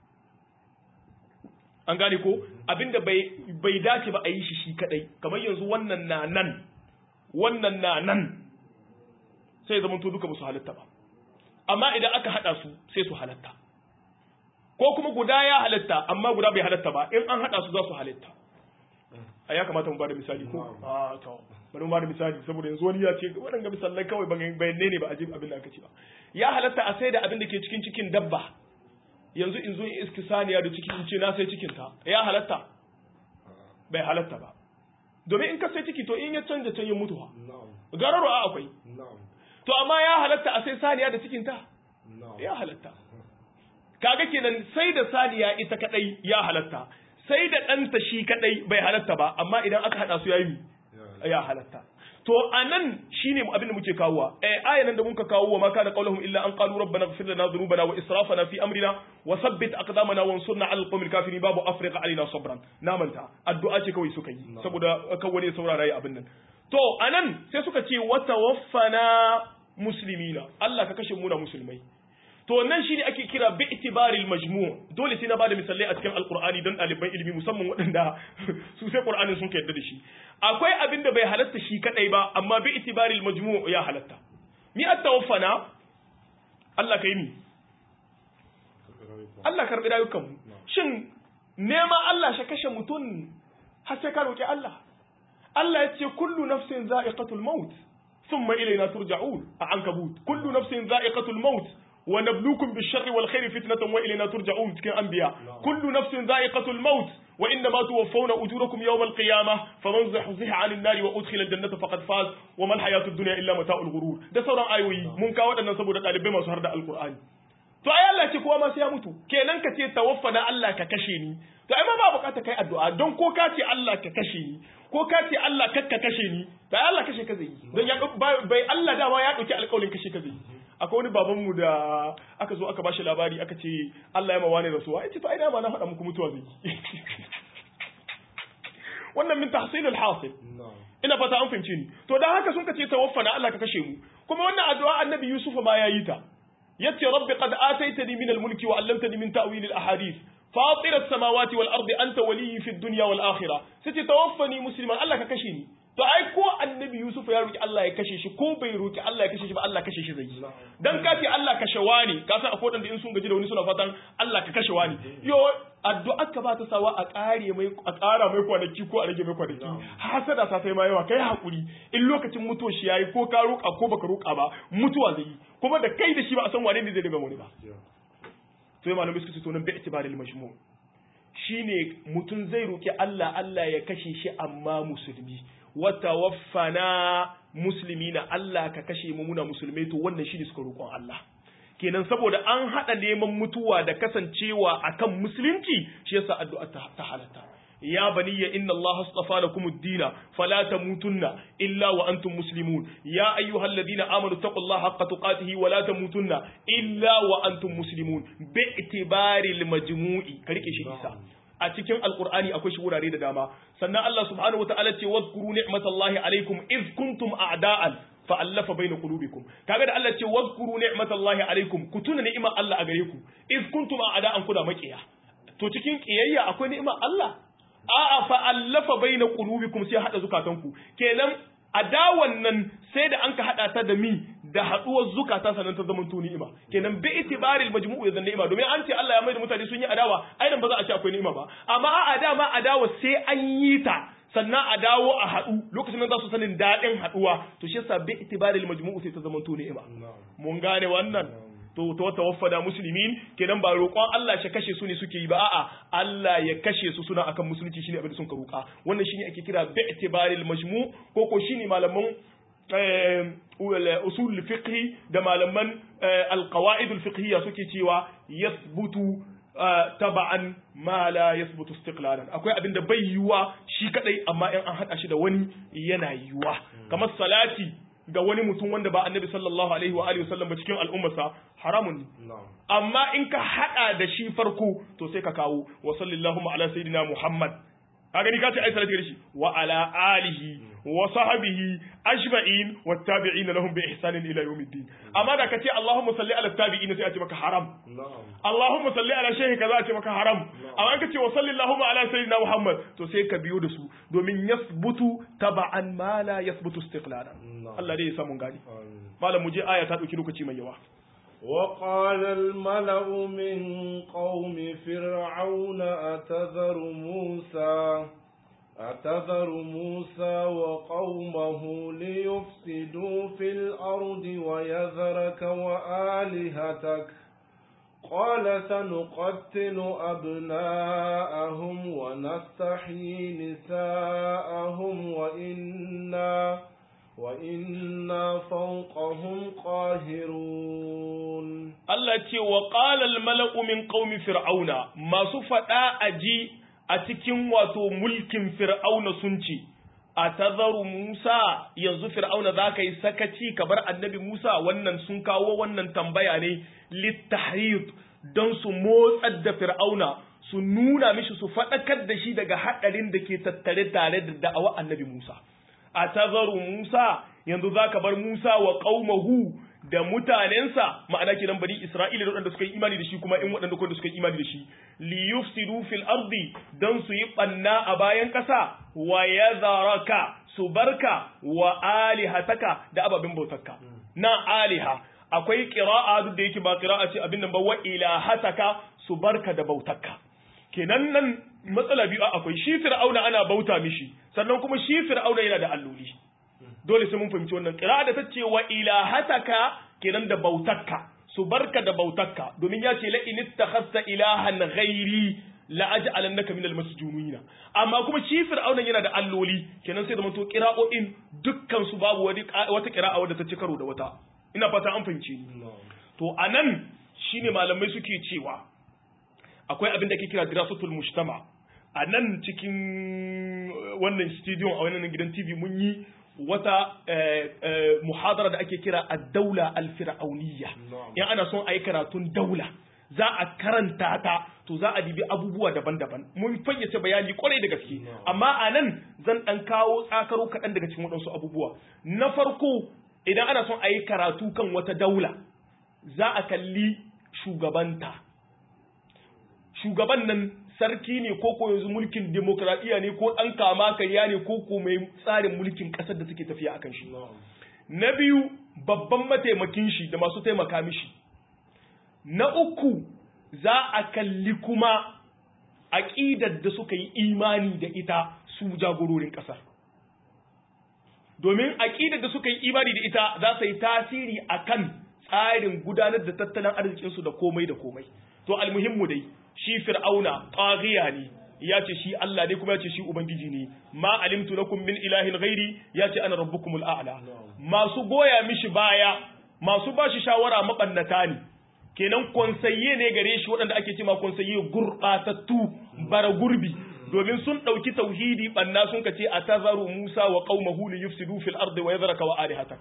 an gane ko abinda bai bai dace ba a yi shi shi kadai kamar yanzu wannan na nan wannan na nan sai zaman to duka ba su halatta ba amma idan aka hada su sai su halatta ko kuma guda ya halatta amma guda bai halatta ba in an hada su za su halatta a ya kamata mu bada misali ko a to bari mu bada misali saboda yanzu wani ya ce waɗanga misalai kawai bayanne ne ba a ji abin da aka ce ba ya halatta a sai da abin da ke cikin cikin dabba yanzu in zo in iski saniya da ciki in ce na sai cikin ta ya halatta bai halatta ba domin in ka sai ciki to in ya canja can ya mutu ha gararo a akwai to amma ya halatta a sai saniya da cikin ta ya halatta kaga kenan sai da saniya ita kadai ya halatta sai da ɗanta shi kadai bai halatta ba amma idan aka hada su yayi ya halatta to anan shine abin da muke kawowa eh ayan da muka kawo wa ma kana qauluhum illa an qalu rabbana ighfir lana dhunubana wa israfana fi amrina wa thabbit aqdamana wansurna 'ala alqawmil kafirin babu afriqa alaina sabran na manta addu'a ce kawai suka yi saboda kawai ne saurara yi abin nan to anan sai suka ce wa tawaffana muslimina Allah ka kashe mu na musulmai to nan shi ne ake kira bi itibaril majmu' dole sai na bada misalai a cikin alqur'ani don ɗaliban ilimi musamman waɗanda su sai qur'anin sun yarda da shi akwai abin da bai halatta shi kadai ba amma bi itibaril majmu' ya halatta mi at-tawaffana Allah kai mi Allah karbi rayukan mu shin nema Allah shi kashe mutum har sai ka roki Allah Allah ya ce kullu nafsin za'iqatul maut thumma ilayna turja'un a ankabut kullu nafsin za'iqatul maut ونبلوكم بالشر والخير فتنة وإلينا ترجعون كان أنبياء كل نفس ذائقة الموت وإنما توفون أجوركم يوم القيامة فمن زحزح عن النار وأدخل الجنة فقد فاز وما الحياة الدنيا إلا متاع الغرور ده سورة آيوي من كاوة أن نسبو ده طالب ما سهر ده القرآن to ai Allah ce kowa ma sai ya mutu kenan ka ce tawaffana Allah ka kashe ni to ai ma ba bukata kai addu'a don ko ka ce Allah ka kashe ni ko ka ce Allah kakka kashe ni to ai Allah kashe ka zai yi don ya bai Allah dama ya dauki alƙawarin kashe ka zai yi akwai wani babanmu da aka zo aka bashi labari aka ce Allah ya mawa ne rasuwa ya ce to ai dama na faɗa muku mutuwa zai wannan min tahsil al-hasil ina fata an fahimce ni to dan haka sun ka ce tawaffana Allah ka kashe mu kuma wannan addu'a annabi Yusuf ma yayi ta yace rabbi qad ataitani min al-mulki wa 'allamtani min ta'wil al-ahadith فاطر السماوات والأرض أنت ولي في الدنيا والآخرة ستتوفني مسلما الله ككشيني to ai ko annabi Yusuf ya roki Allah ya kashe shi ko bai roki Allah ya kashe shi ba Allah kashe shi zai yi dan ka ce Allah kashe wani ka san akwai wanda in sun gaji da wani suna fatan Allah ka kashe wani yo addu'a ka ba ta sawa a kare mai a kara mai kwanaki ko a rage mai kwanaki hasada ta sai ma yawa kai hakuri in lokacin mutuwa shi yayi ko ka roka ko baka roka ba mutuwa zai yi kuma da kai da shi ba a san wane ne zai daga wani ba sai malamai suka ce to nan bi itibaril majmu' shine mutum zai roki Allah Allah ya kashe shi amma musulmi wata waffana musulmi na Allah ka kashe mu muna musulmai to wannan shine suka roƙon Allah kenan saboda an haɗa neman mutuwa da kasancewa akan musulunci shi yasa addu'a ta halatta ya baniya inna Allah astafa lakum ad-dina fala tamutunna illa wa antum muslimun ya ayyuhalladhina amanu taqullaha haqqa tuqatihi wa la tamutunna illa wa antum muslimun bi itibari majmui ka rike shi isa a cikin alkur'ani akwai shi wurare da dama sannan Allah subhanahu wataala ce wadhkuru ni'matallahi alaikum iz kuntum a'da'an fa'allafa baina qulubikum kaga da Allah ce wadhkuru ni'matallahi alaikum ku tuna ni'imar Allah a gare ku iz kuntum a'da'an kuna makiya to cikin kiyayya akwai ni'imar Allah a'a fa'allafa baina qulubikum sai hada zukatanku kenan adawan nan sai da an ka hada ta da mi da haduwar zukata sanan ta zaman ni'ima kenan bi itibaril majmu'u ya ni'ima domin an ce Allah ya mai da mutane sun yi adawa ai dan ba za a ce akwai ni'ima ba amma a dama adawa sai an yi ta sannan a dawo a haɗu lokacin da za su sanin daɗin haɗuwa to shi yasa bi itibaril majmu'u sai ta zaman ni'ima mun gane wannan to to tawaffada muslimin kenan ba roƙon Allah shi kashe su ne suke yi ba a'a Allah ya kashe su suna akan musulunci shine abin da sun ka roƙa wannan shine ake kira bi itibaril majmu ko ko shine malaman usul fiqhi da malaman alqawaid alfiqhiyya suke cewa yathbutu taba'an ma la yathbutu istiqlalan akwai abin da bai yiwa shi kadai amma in an hada shi da wani yana yiwa kamar salati ga wani mutum wanda ba annabi sallallahu alaihi wa alihi wasallam ba cikin al'ummarsa haramun ne amma in ka hada da shi farko to sai ka kawo wa sallallahu ala sayyidina muhammad ka gani ka ce ai salati shi wa ala alihi wa sahbihi ajma'in wa tabi'in lahum bi ihsanin ila yawmiddin amma da kace Allahumma salli ala tabi'in sai a ce maka haram Allahumma salli ala shehi kaza a ce maka haram amma kace wa sallallahu ala sayyidina Muhammad to sai ka biyo da su domin yasbutu taba'an ma la yasbutu istiqlalan Allah dai ya samu gani malam mu je aya ta dauki lokaci mai yawa وقال الملأ من قوم فرعون أتذر موسى أتذر موسى وقومه ليفسدوا في الأرض ويذرك وآلهتك قال سنقتل أبناءهم ونستحيي نساءهم وإنا وإنا فوقهم قاهرون Allah ce wa ƙalal mala'u min ƙaumi fir'auna masu faɗa a ji a cikin wato mulkin fir'auna sun ce, A tazaru Musa yanzu fir'auna za ka yi sakaci ka bar annabi Musa wannan sun kawo wannan tambaya ne littahrir don su motsar da fir'auna su nuna mishi su faɗakar da shi daga haɗarin da ke tattare tare da da'awa annabi Musa. A tazaru Musa yanzu za ka bar Musa wa ƙaumahu da mutanensa ma'ana kenan bani Isra'ila da waɗanda suka yi imani da shi kuma in waɗanda kuma suka yi imani da shi li yufsidu fil ardi dan su yi banna a bayan ƙasa wa yadharaka su barka wa alihataka da ababin bautarka na aliha akwai qira'a duk da yake ba qira'a ce abin nan ba wa ilahataka su barka da bautarka kenan nan matsala biyu akwai shi fir'auna ana bauta mishi sannan kuma shi fir'auna yana da alloli dole sai mun fahimci wannan qira'a da tace wa ilahataka kenan da bautakka su barka da bautakka domin ya ce la in ittakhadta ilahan ghairi la aj'alannaka minal masjunina amma kuma shi fir'auna yana da alloli kenan sai da manto qira'o'in dukkan su babu wani wata qira'a wadda ta ci karo da wata ina fata an fahimce ni to anan shine malamai suke cewa akwai abin da ke kira dirasatul mujtama a nan cikin wannan studio a wannan gidan TV mun yi wata muhadara da ake kira ad-daula al-fir'auniyya in ana son ayi karatun daula za a karanta ta to za a dibi abubuwa daban-daban mun fayyace bayani kwarai da gaske amma a nan zan dan kawo tsakaro kaɗan daga cikin waɗansu abubuwa na farko idan ana son ayi karatu kan wata daula za a kalli shugabanta shugaban nan sarki ne ko ko yanzu mulkin demokradiyya ne ko ɗan kama karya ne ko ko mai tsarin mulkin ƙasar da suke tafiya akan shi na biyu babban mataimakin shi da masu taimaka mishi na uku za a kalli kuma aƙidar da suka yi imani da ita su jagororin ƙasar domin aƙidar da suka yi imani da ita za su yi tasiri akan tsarin gudanar da tattalin arzikinsu da komai da komai to almuhimmu dai shi fir'auna taghiya ne ya ce shi Allah ne kuma ya ce shi ubangiji ne ma alimtu lakum min ilahin ghairi ya ce ana rabbukumul a'la masu goya mishi baya masu bashi shawara mabannata ne kenan konsayye ne gare shi waɗanda ake cewa konsayye gurbatattu bara gurbi domin sun ɗauki tauhidi banna sun kace atazaru Musa wa qaumahu li yufsidu fil ardi wa yadhraka wa alihatak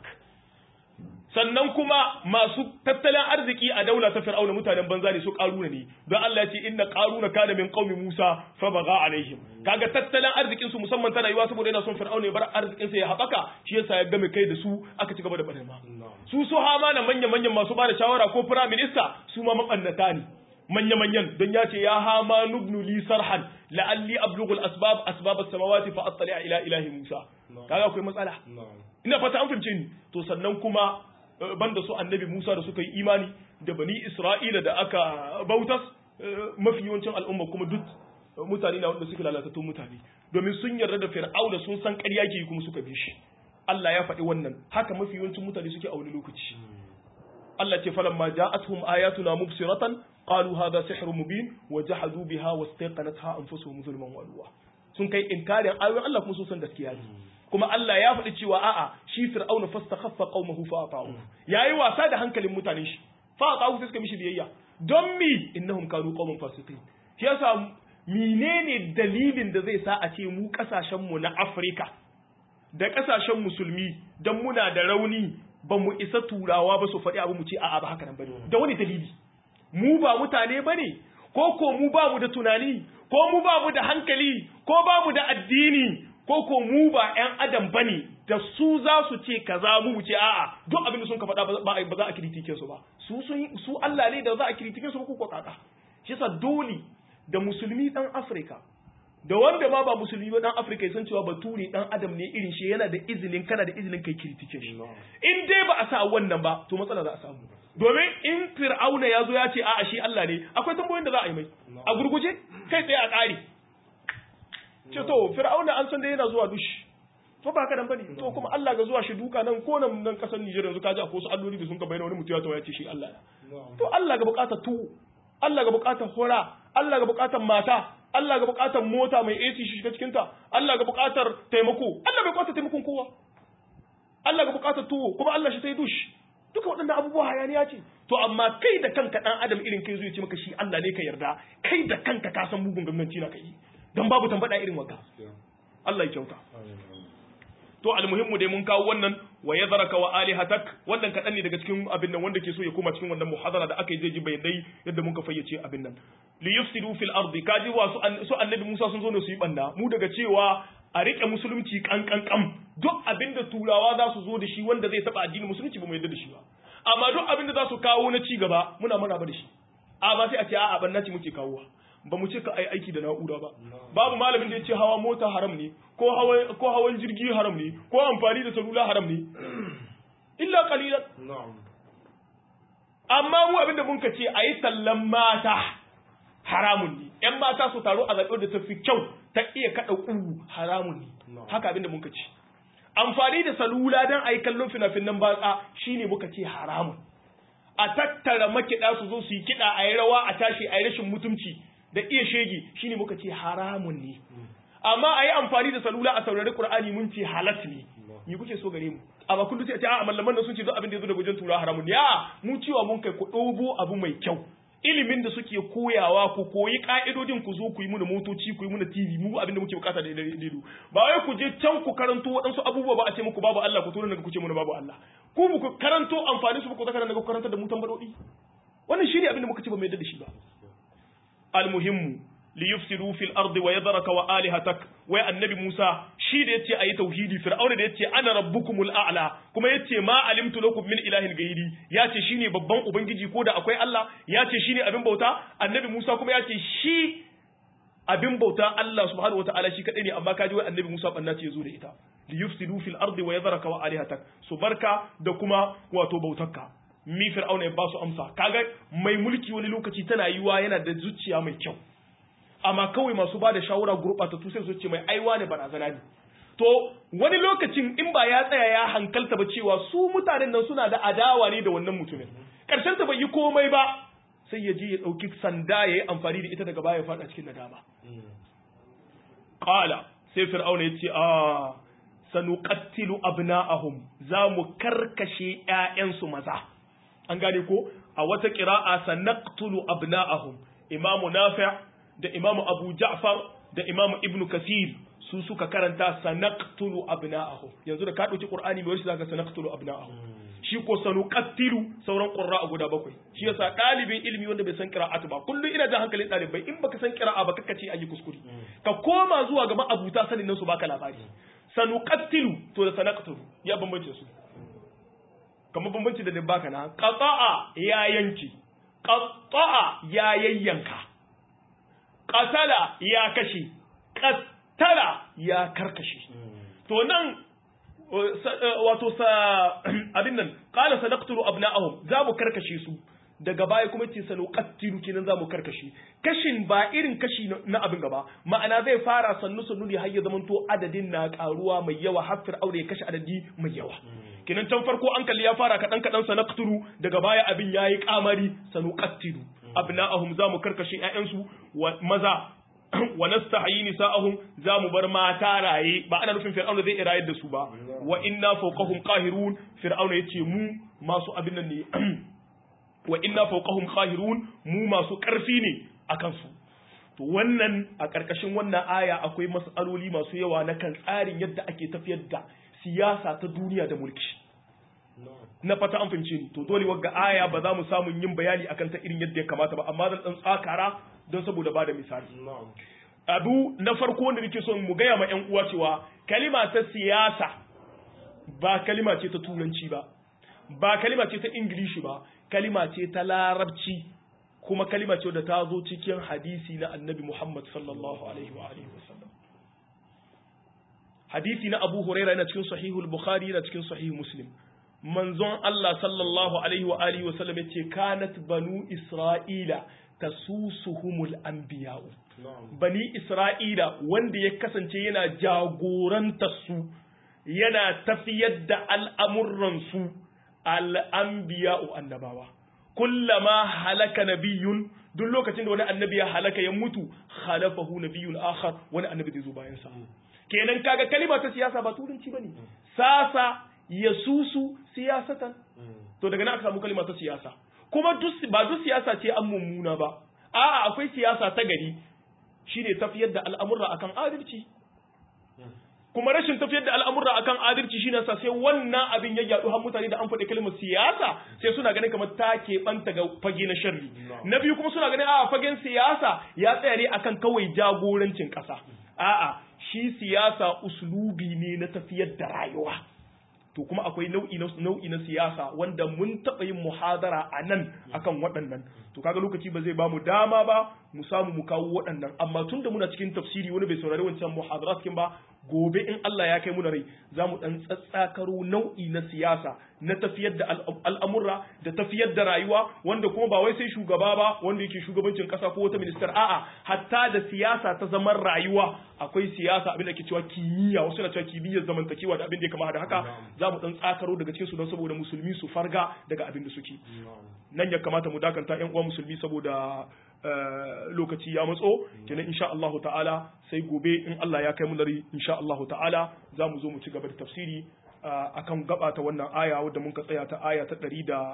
sannan kuma masu tattalin arziki a daula ta fir'auna mutanen banza ne su karuna ne don Allah ya ce inna qaruna kana min qaumi Musa fa baga alaihim kaga tattalin arzikin su musamman tana yiwa saboda yana son fir'auna ya bar arzikin sa ya haɓaka shi yasa ya game kai da su aka ci gaba da barna su su hama na manya manyan masu bada shawara ko prime minister su ma mabannata ne manya manyan don ya ce ya hama nubnu li sarhan la'alli ablughu al-asbab asbab as-samawati fa attali ila ilahi Musa kaga akwai matsala ina fata an fahimce ni to sannan kuma banda su annabi Musa da suka yi imani da bani Isra'ila da aka bautas mafi yawancin al'umma kuma duk mutane na wanda suka lalatattun mutane domin sun yarda da fir'auna sun san ƙarya ke kuma suka bi shi Allah ya faɗi wannan haka mafi yawancin mutane suke a wani lokaci Allah ce falamma ja'atuhum ayatuna mubsiratan qalu hadha sihrun mubin wa jahadu biha wastaqanatha anfusuhum zulman wa ulwa sun kai inkarin ayoyin Allah kuma sun san gaskiya ne kuma Allah ya faɗi cewa a'a shi fir'auna fastakhaffa qaumahu fa ata'u yayi wasa da hankalin mutanen shi fa ata'u sai suka mishi biyayya don mi innahum kanu qauman fasiqin shi yasa menene dalilin da zai sa a ce mu kasashen mu na Afirka da kasashen musulmi dan muna da rauni ba mu isa turawa ba su faɗi abu mu ce a'a ba haka nan bane da wani dalili mu ba mutane bane ko ko mu ba mu da tunani ko mu ba mu da hankali ko ba mu da addini ko ko mu ba ƴan adam bane da su za su ce kaza mu ce a'a duk abin da sun ka faɗa ba za a kritike su ba su su Allah ne da za a kritike su ko ko kaka shi yasa dole da musulmi dan Afirka da wanda ma ba musulmi ba dan Afirka ya san cewa bature dan adam ne irin shi yana da izinin kana da izinin kai kritike shi in dai ba a sa wannan ba to matsala za a samu domin in fir'auna ya zo ya ce a'a shi Allah ne akwai tambayoyin da za a yi mai a gurguje kai tsaye a ƙari ce to fir'auna an san da yana zuwa dushi to ba haka nan bane to kuma Allah ga zuwa shi duka nan ko nan nan kasar Nijar yanzu kaji akwai su alloli da sun ka bayyana wani mutum ya tawo ya ce shi Allah to Allah ga bukatar tuwo Allah ga bukatar hora Allah ga bukatar mata Allah ga bukatar mota mai AC shi shiga cikin ta Allah ga bukatar taimako Allah bai bukatar taimakon kowa Allah ga bukatar tuwo kuma Allah shi sai dushi duka waɗannan abubuwa hayaniya ce to amma kai da kanka dan adam irin kai zai ce maka shi Allah ne ka yarda kai da kanka ka san mugun ganganci na kai don babu tambada irin waka Allah ya kyauta to almuhimmu dai mun kawo wannan wa yadharaka wa alihatak wannan kadan ne daga cikin abin nan wanda ke so ya koma cikin wannan muhadara da aka yi zai ji bayanai yadda mun ka fayyace abin nan li yufsidu fil ardi kaji wa su annabi Musa sun zo ne su yi banda mu daga cewa a rike musulunci kankan kam duk abin da turawa za su zo da shi wanda zai taba addinin musulunci ba mu yarda da shi ba amma duk abin da za su kawo na ci gaba muna maraba da shi a ba sai a ce a'a banna ce muke kawowa ba mu ce ka ai aiki da na'ura ba babu malamin da ya ce hawa mota haram ne ko hawan ko hawan jirgi haram ne ko amfani da salula haram ne illa qalilan amma mu abin da mun ka ce ayi tallan mata haramun ne yan mata su taro a zaɓe da ta fi kyau ta iya kaɗa ƙugu haramun ne haka abin da mun ka ce amfani da salula don a yi kallon fina-finan batsa shine muka ce haramun a tattara makiɗa su zo su yi kiɗa a yi rawa a tashi a yi rashin mutunci da iya shege shine muka ce haramun ne amma a yi amfani da salula a saurari qur'ani mun ce halat ne me kuke so gare mu amma kullu sai a ce a mallaman da sun ce duk abin da yazo daga wajen tura haramun ne a mu cewa mun kai ku dogo abu mai kyau ilimin da suke koyawa ku koyi ka'idodin ku zo ku yi muna motoci ku yi muna TV mu abin da muke bukata da ido ba wai ku je can ku karanto waɗansu abubuwa ba a ce muku babu Allah ku tura daga ku ce muna babu Allah ku ku karanto amfani su ku zaka daga ku karanta da mu tambadodi wannan shine abin da muka ce ba mai da shi ba almuhimmu li yufsidu fil ardi wa yadhraka wa alihatak wai annabi Musa shi da yace ayi tauhidi fir'auna da yace ana rabbukumul a'la kuma yace ma alimtu lakum min ilahin ghairi yace shine babban ubangiji ko da akwai Allah yace shine abin bauta annabi Musa kuma yace shi abin bauta Allah subhanahu wataala shi kadai ne amma kaji wai annabi Musa banna ce yazo da ita li yufsidu fil ardi wa yadhraka wa alihatak su barka da kuma wato bautarka mi fir'auna ya ba su amsa kaga mai mulki wani lokaci tana yiwa yana da zuciya mai kyau amma kawai masu ba da shawara gurɓatattu sai su ce mai aiwa ne barazana ne to wani lokacin in ba ya tsaya ya hankalta ba cewa su mutanen nan suna da adawa ne da wannan mutumin karshen ta bai yi komai ba sai ya je ya ɗauki sanda ya yi amfani da ita daga baya ya faɗa cikin nadama qala sai fir'auna ya ce a sanuqattilu abna'ahum za mu karkashe ƴaƴansu maza an gane ko a wata qira'a sanaqtulu abna'ahum imamu nafi' da imamu abu ja'far da imamu ibnu kasir su suka karanta sanaqtulu abna'ahum yanzu da ka dauki qur'ani mai wasu zaka sanaqtulu abna'ahum shi ko sanuqattilu sauran qurra'a guda bakwai shi yasa dalibin ilimi wanda bai san qira'atu ba kullu ina da hankalin dalibai in baka san qira'a ba kaka ce ayi kuskure ka koma zuwa gaban abuta sanin nan su baka labari sanuqattilu to da sanaqtulu ya bambance su kamar bambanci da baka na qata'a ya yanki qata'a ya yayyanka qatala ya kashe qattala ya karkashe to nan wato sa abin nan qala sanaqtulu abna'ahum za mu karkashe su daga baya kuma ce sanuqattilu kenan za mu karkashe kashin ba irin kashi na abin gaba ma'ana zai fara sannu sannu ne har ya zamanto adadin na karuwa mai yawa har fir'auna ya kashe adadi mai yawa kenan can farko an kalli ya fara kadan kadan sanaqtulu daga baya abin yayi kamari sanuqattilu abna'ahum za mu karkashe ƴaƴansu maza wa nastahyi nisa'ahum za mu bar mata raye ba ana nufin fir'auna zai rayar da su ba wa inna fawqahum qahirun fir'auna yace mu masu abin nan ne wa inna fawqahum qahirun mu masu karfi ne akan su to wannan a karkashin wannan aya akwai mas'aloli masu yawa na kan tsarin yadda ake tafiyar da siyasa ta duniya da mulki na fata an fahimce ni to dole wagga aya ba za mu samu yin bayani akan ta irin yadda ya kamata ba amma zan dan tsakara don saboda bada misali abu na farko wanda nake son mu gaya ma yan uwa cewa kalima ta siyasa ba kalima ce ta turanci ba ba kalima ce ta ingilishi ba kalima ce ta larabci kuma kalima ce da ta zo cikin hadisi na annabi Muhammad sallallahu alaihi wa alihi wasallam hadisi na Abu Huraira yana cikin sahihul Bukhari yana cikin sahih Muslim manzon Allah sallallahu alaihi wa alihi wa sallam yace kanat banu Isra'ila tasusuhumul anbiya'u bani Isra'ila wanda ya kasance yana jagoranta su yana tafiyar da al'amuran su al'anbiya'u annabawa kullama halaka nabiyyun duk lokacin da wani annabi ya halaka ya mutu khalafahu nabiyyun akhar wani annabi zai zo bayan sa kenan kaga kalima ta siyasa ba turanci bane sasa yasusu siyasatan to daga nan aka samu kalima ta siyasa kuma ba duk siyasa ce an mummuna ba a'a akwai siyasa ta gari shine tafiyar da al'amurra akan adalci kuma rashin tafiyar da al'amurra akan adalci shine sa sai wannan abin ya yadu har mutane da an faɗi kalmar siyasa sai suna ganin kamar ta keɓanta ga fage na sharri na biyu kuma suna ganin a fagen siyasa ya tsaya ne akan kawai jagorancin ƙasa a'a shi siyasa uslubi ne na tafiyar da rayuwa to kuma akwai nau'i na nau'i na siyasa wanda mun taɓa yin muhadara a nan akan waɗannan to kaga lokaci ba zai bamu dama ba mu samu mu kawo waɗannan amma tunda muna cikin tafsiri wani bai saurari wancan muhadara cikin ba gobe in Allah ya kai mu rai za mu ɗan tsatsakaro nau'i na siyasa na tafiyar da al'amurra da tafiyar da rayuwa wanda kuma ba wai sai shugaba ba wanda yake shugabancin ƙasa ko wata ministar a'a hatta da siyasa ta zaman rayuwa akwai siyasa abin da ke cewa kimiyya wasu na cewa kimiyyar zamantakewa da abin da ya kama da haka za mu ɗan tsakaro daga cikin su don saboda musulmi su farga daga abin da suke nan ya kamata mu dakanta yan uwa musulmi saboda lokaci ya matso kenan insha Allah ta'ala sai gobe in Allah ya kai mu nari insha Allah ta'ala za mu zo mu ci gaba da tafsiri akan gaba ta wannan aya wadda mun ka tsaya ta aya ta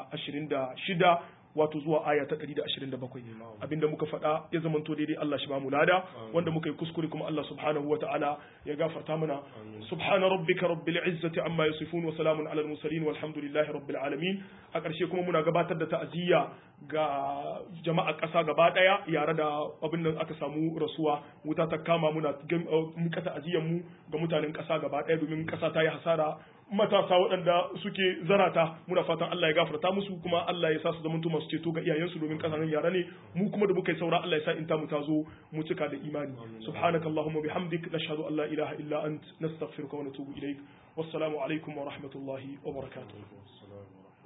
126 wato zuwa aya ta 127 abinda muka faɗa ya zamanto daidai Allah shi ba mu lada wanda muka yi kuskure kuma Allah subhanahu wata'ala ya gafarta mana subhana rabbika rabbil izzati amma yasifun wa salamun alal mursalin walhamdulillahi rabbil alamin a ƙarshe kuma muna gabatar da ta'aziyya ga jama'a ƙasa gaba ɗaya yare da abin nan aka samu rasuwa wuta ta kama muna muka ta'aziyyar mu ga mutanen ƙasa gaba ɗaya domin ƙasa ta yi hasara matasa waɗanda suke zarata muna fatan Allah ya gafarta musu kuma Allah ya sa su zamanto masu ceto ga iyayensu domin kasanin yara ne mu kuma da muka yi saura Allah ya sa in ta mu ta zo mu cika da imani subhanakallahumma bihamdik nashhadu an la ilaha illa ant nastaghfiruka wa natubu ilaik wassalamu alaikum wa rahmatullahi wa barakatuh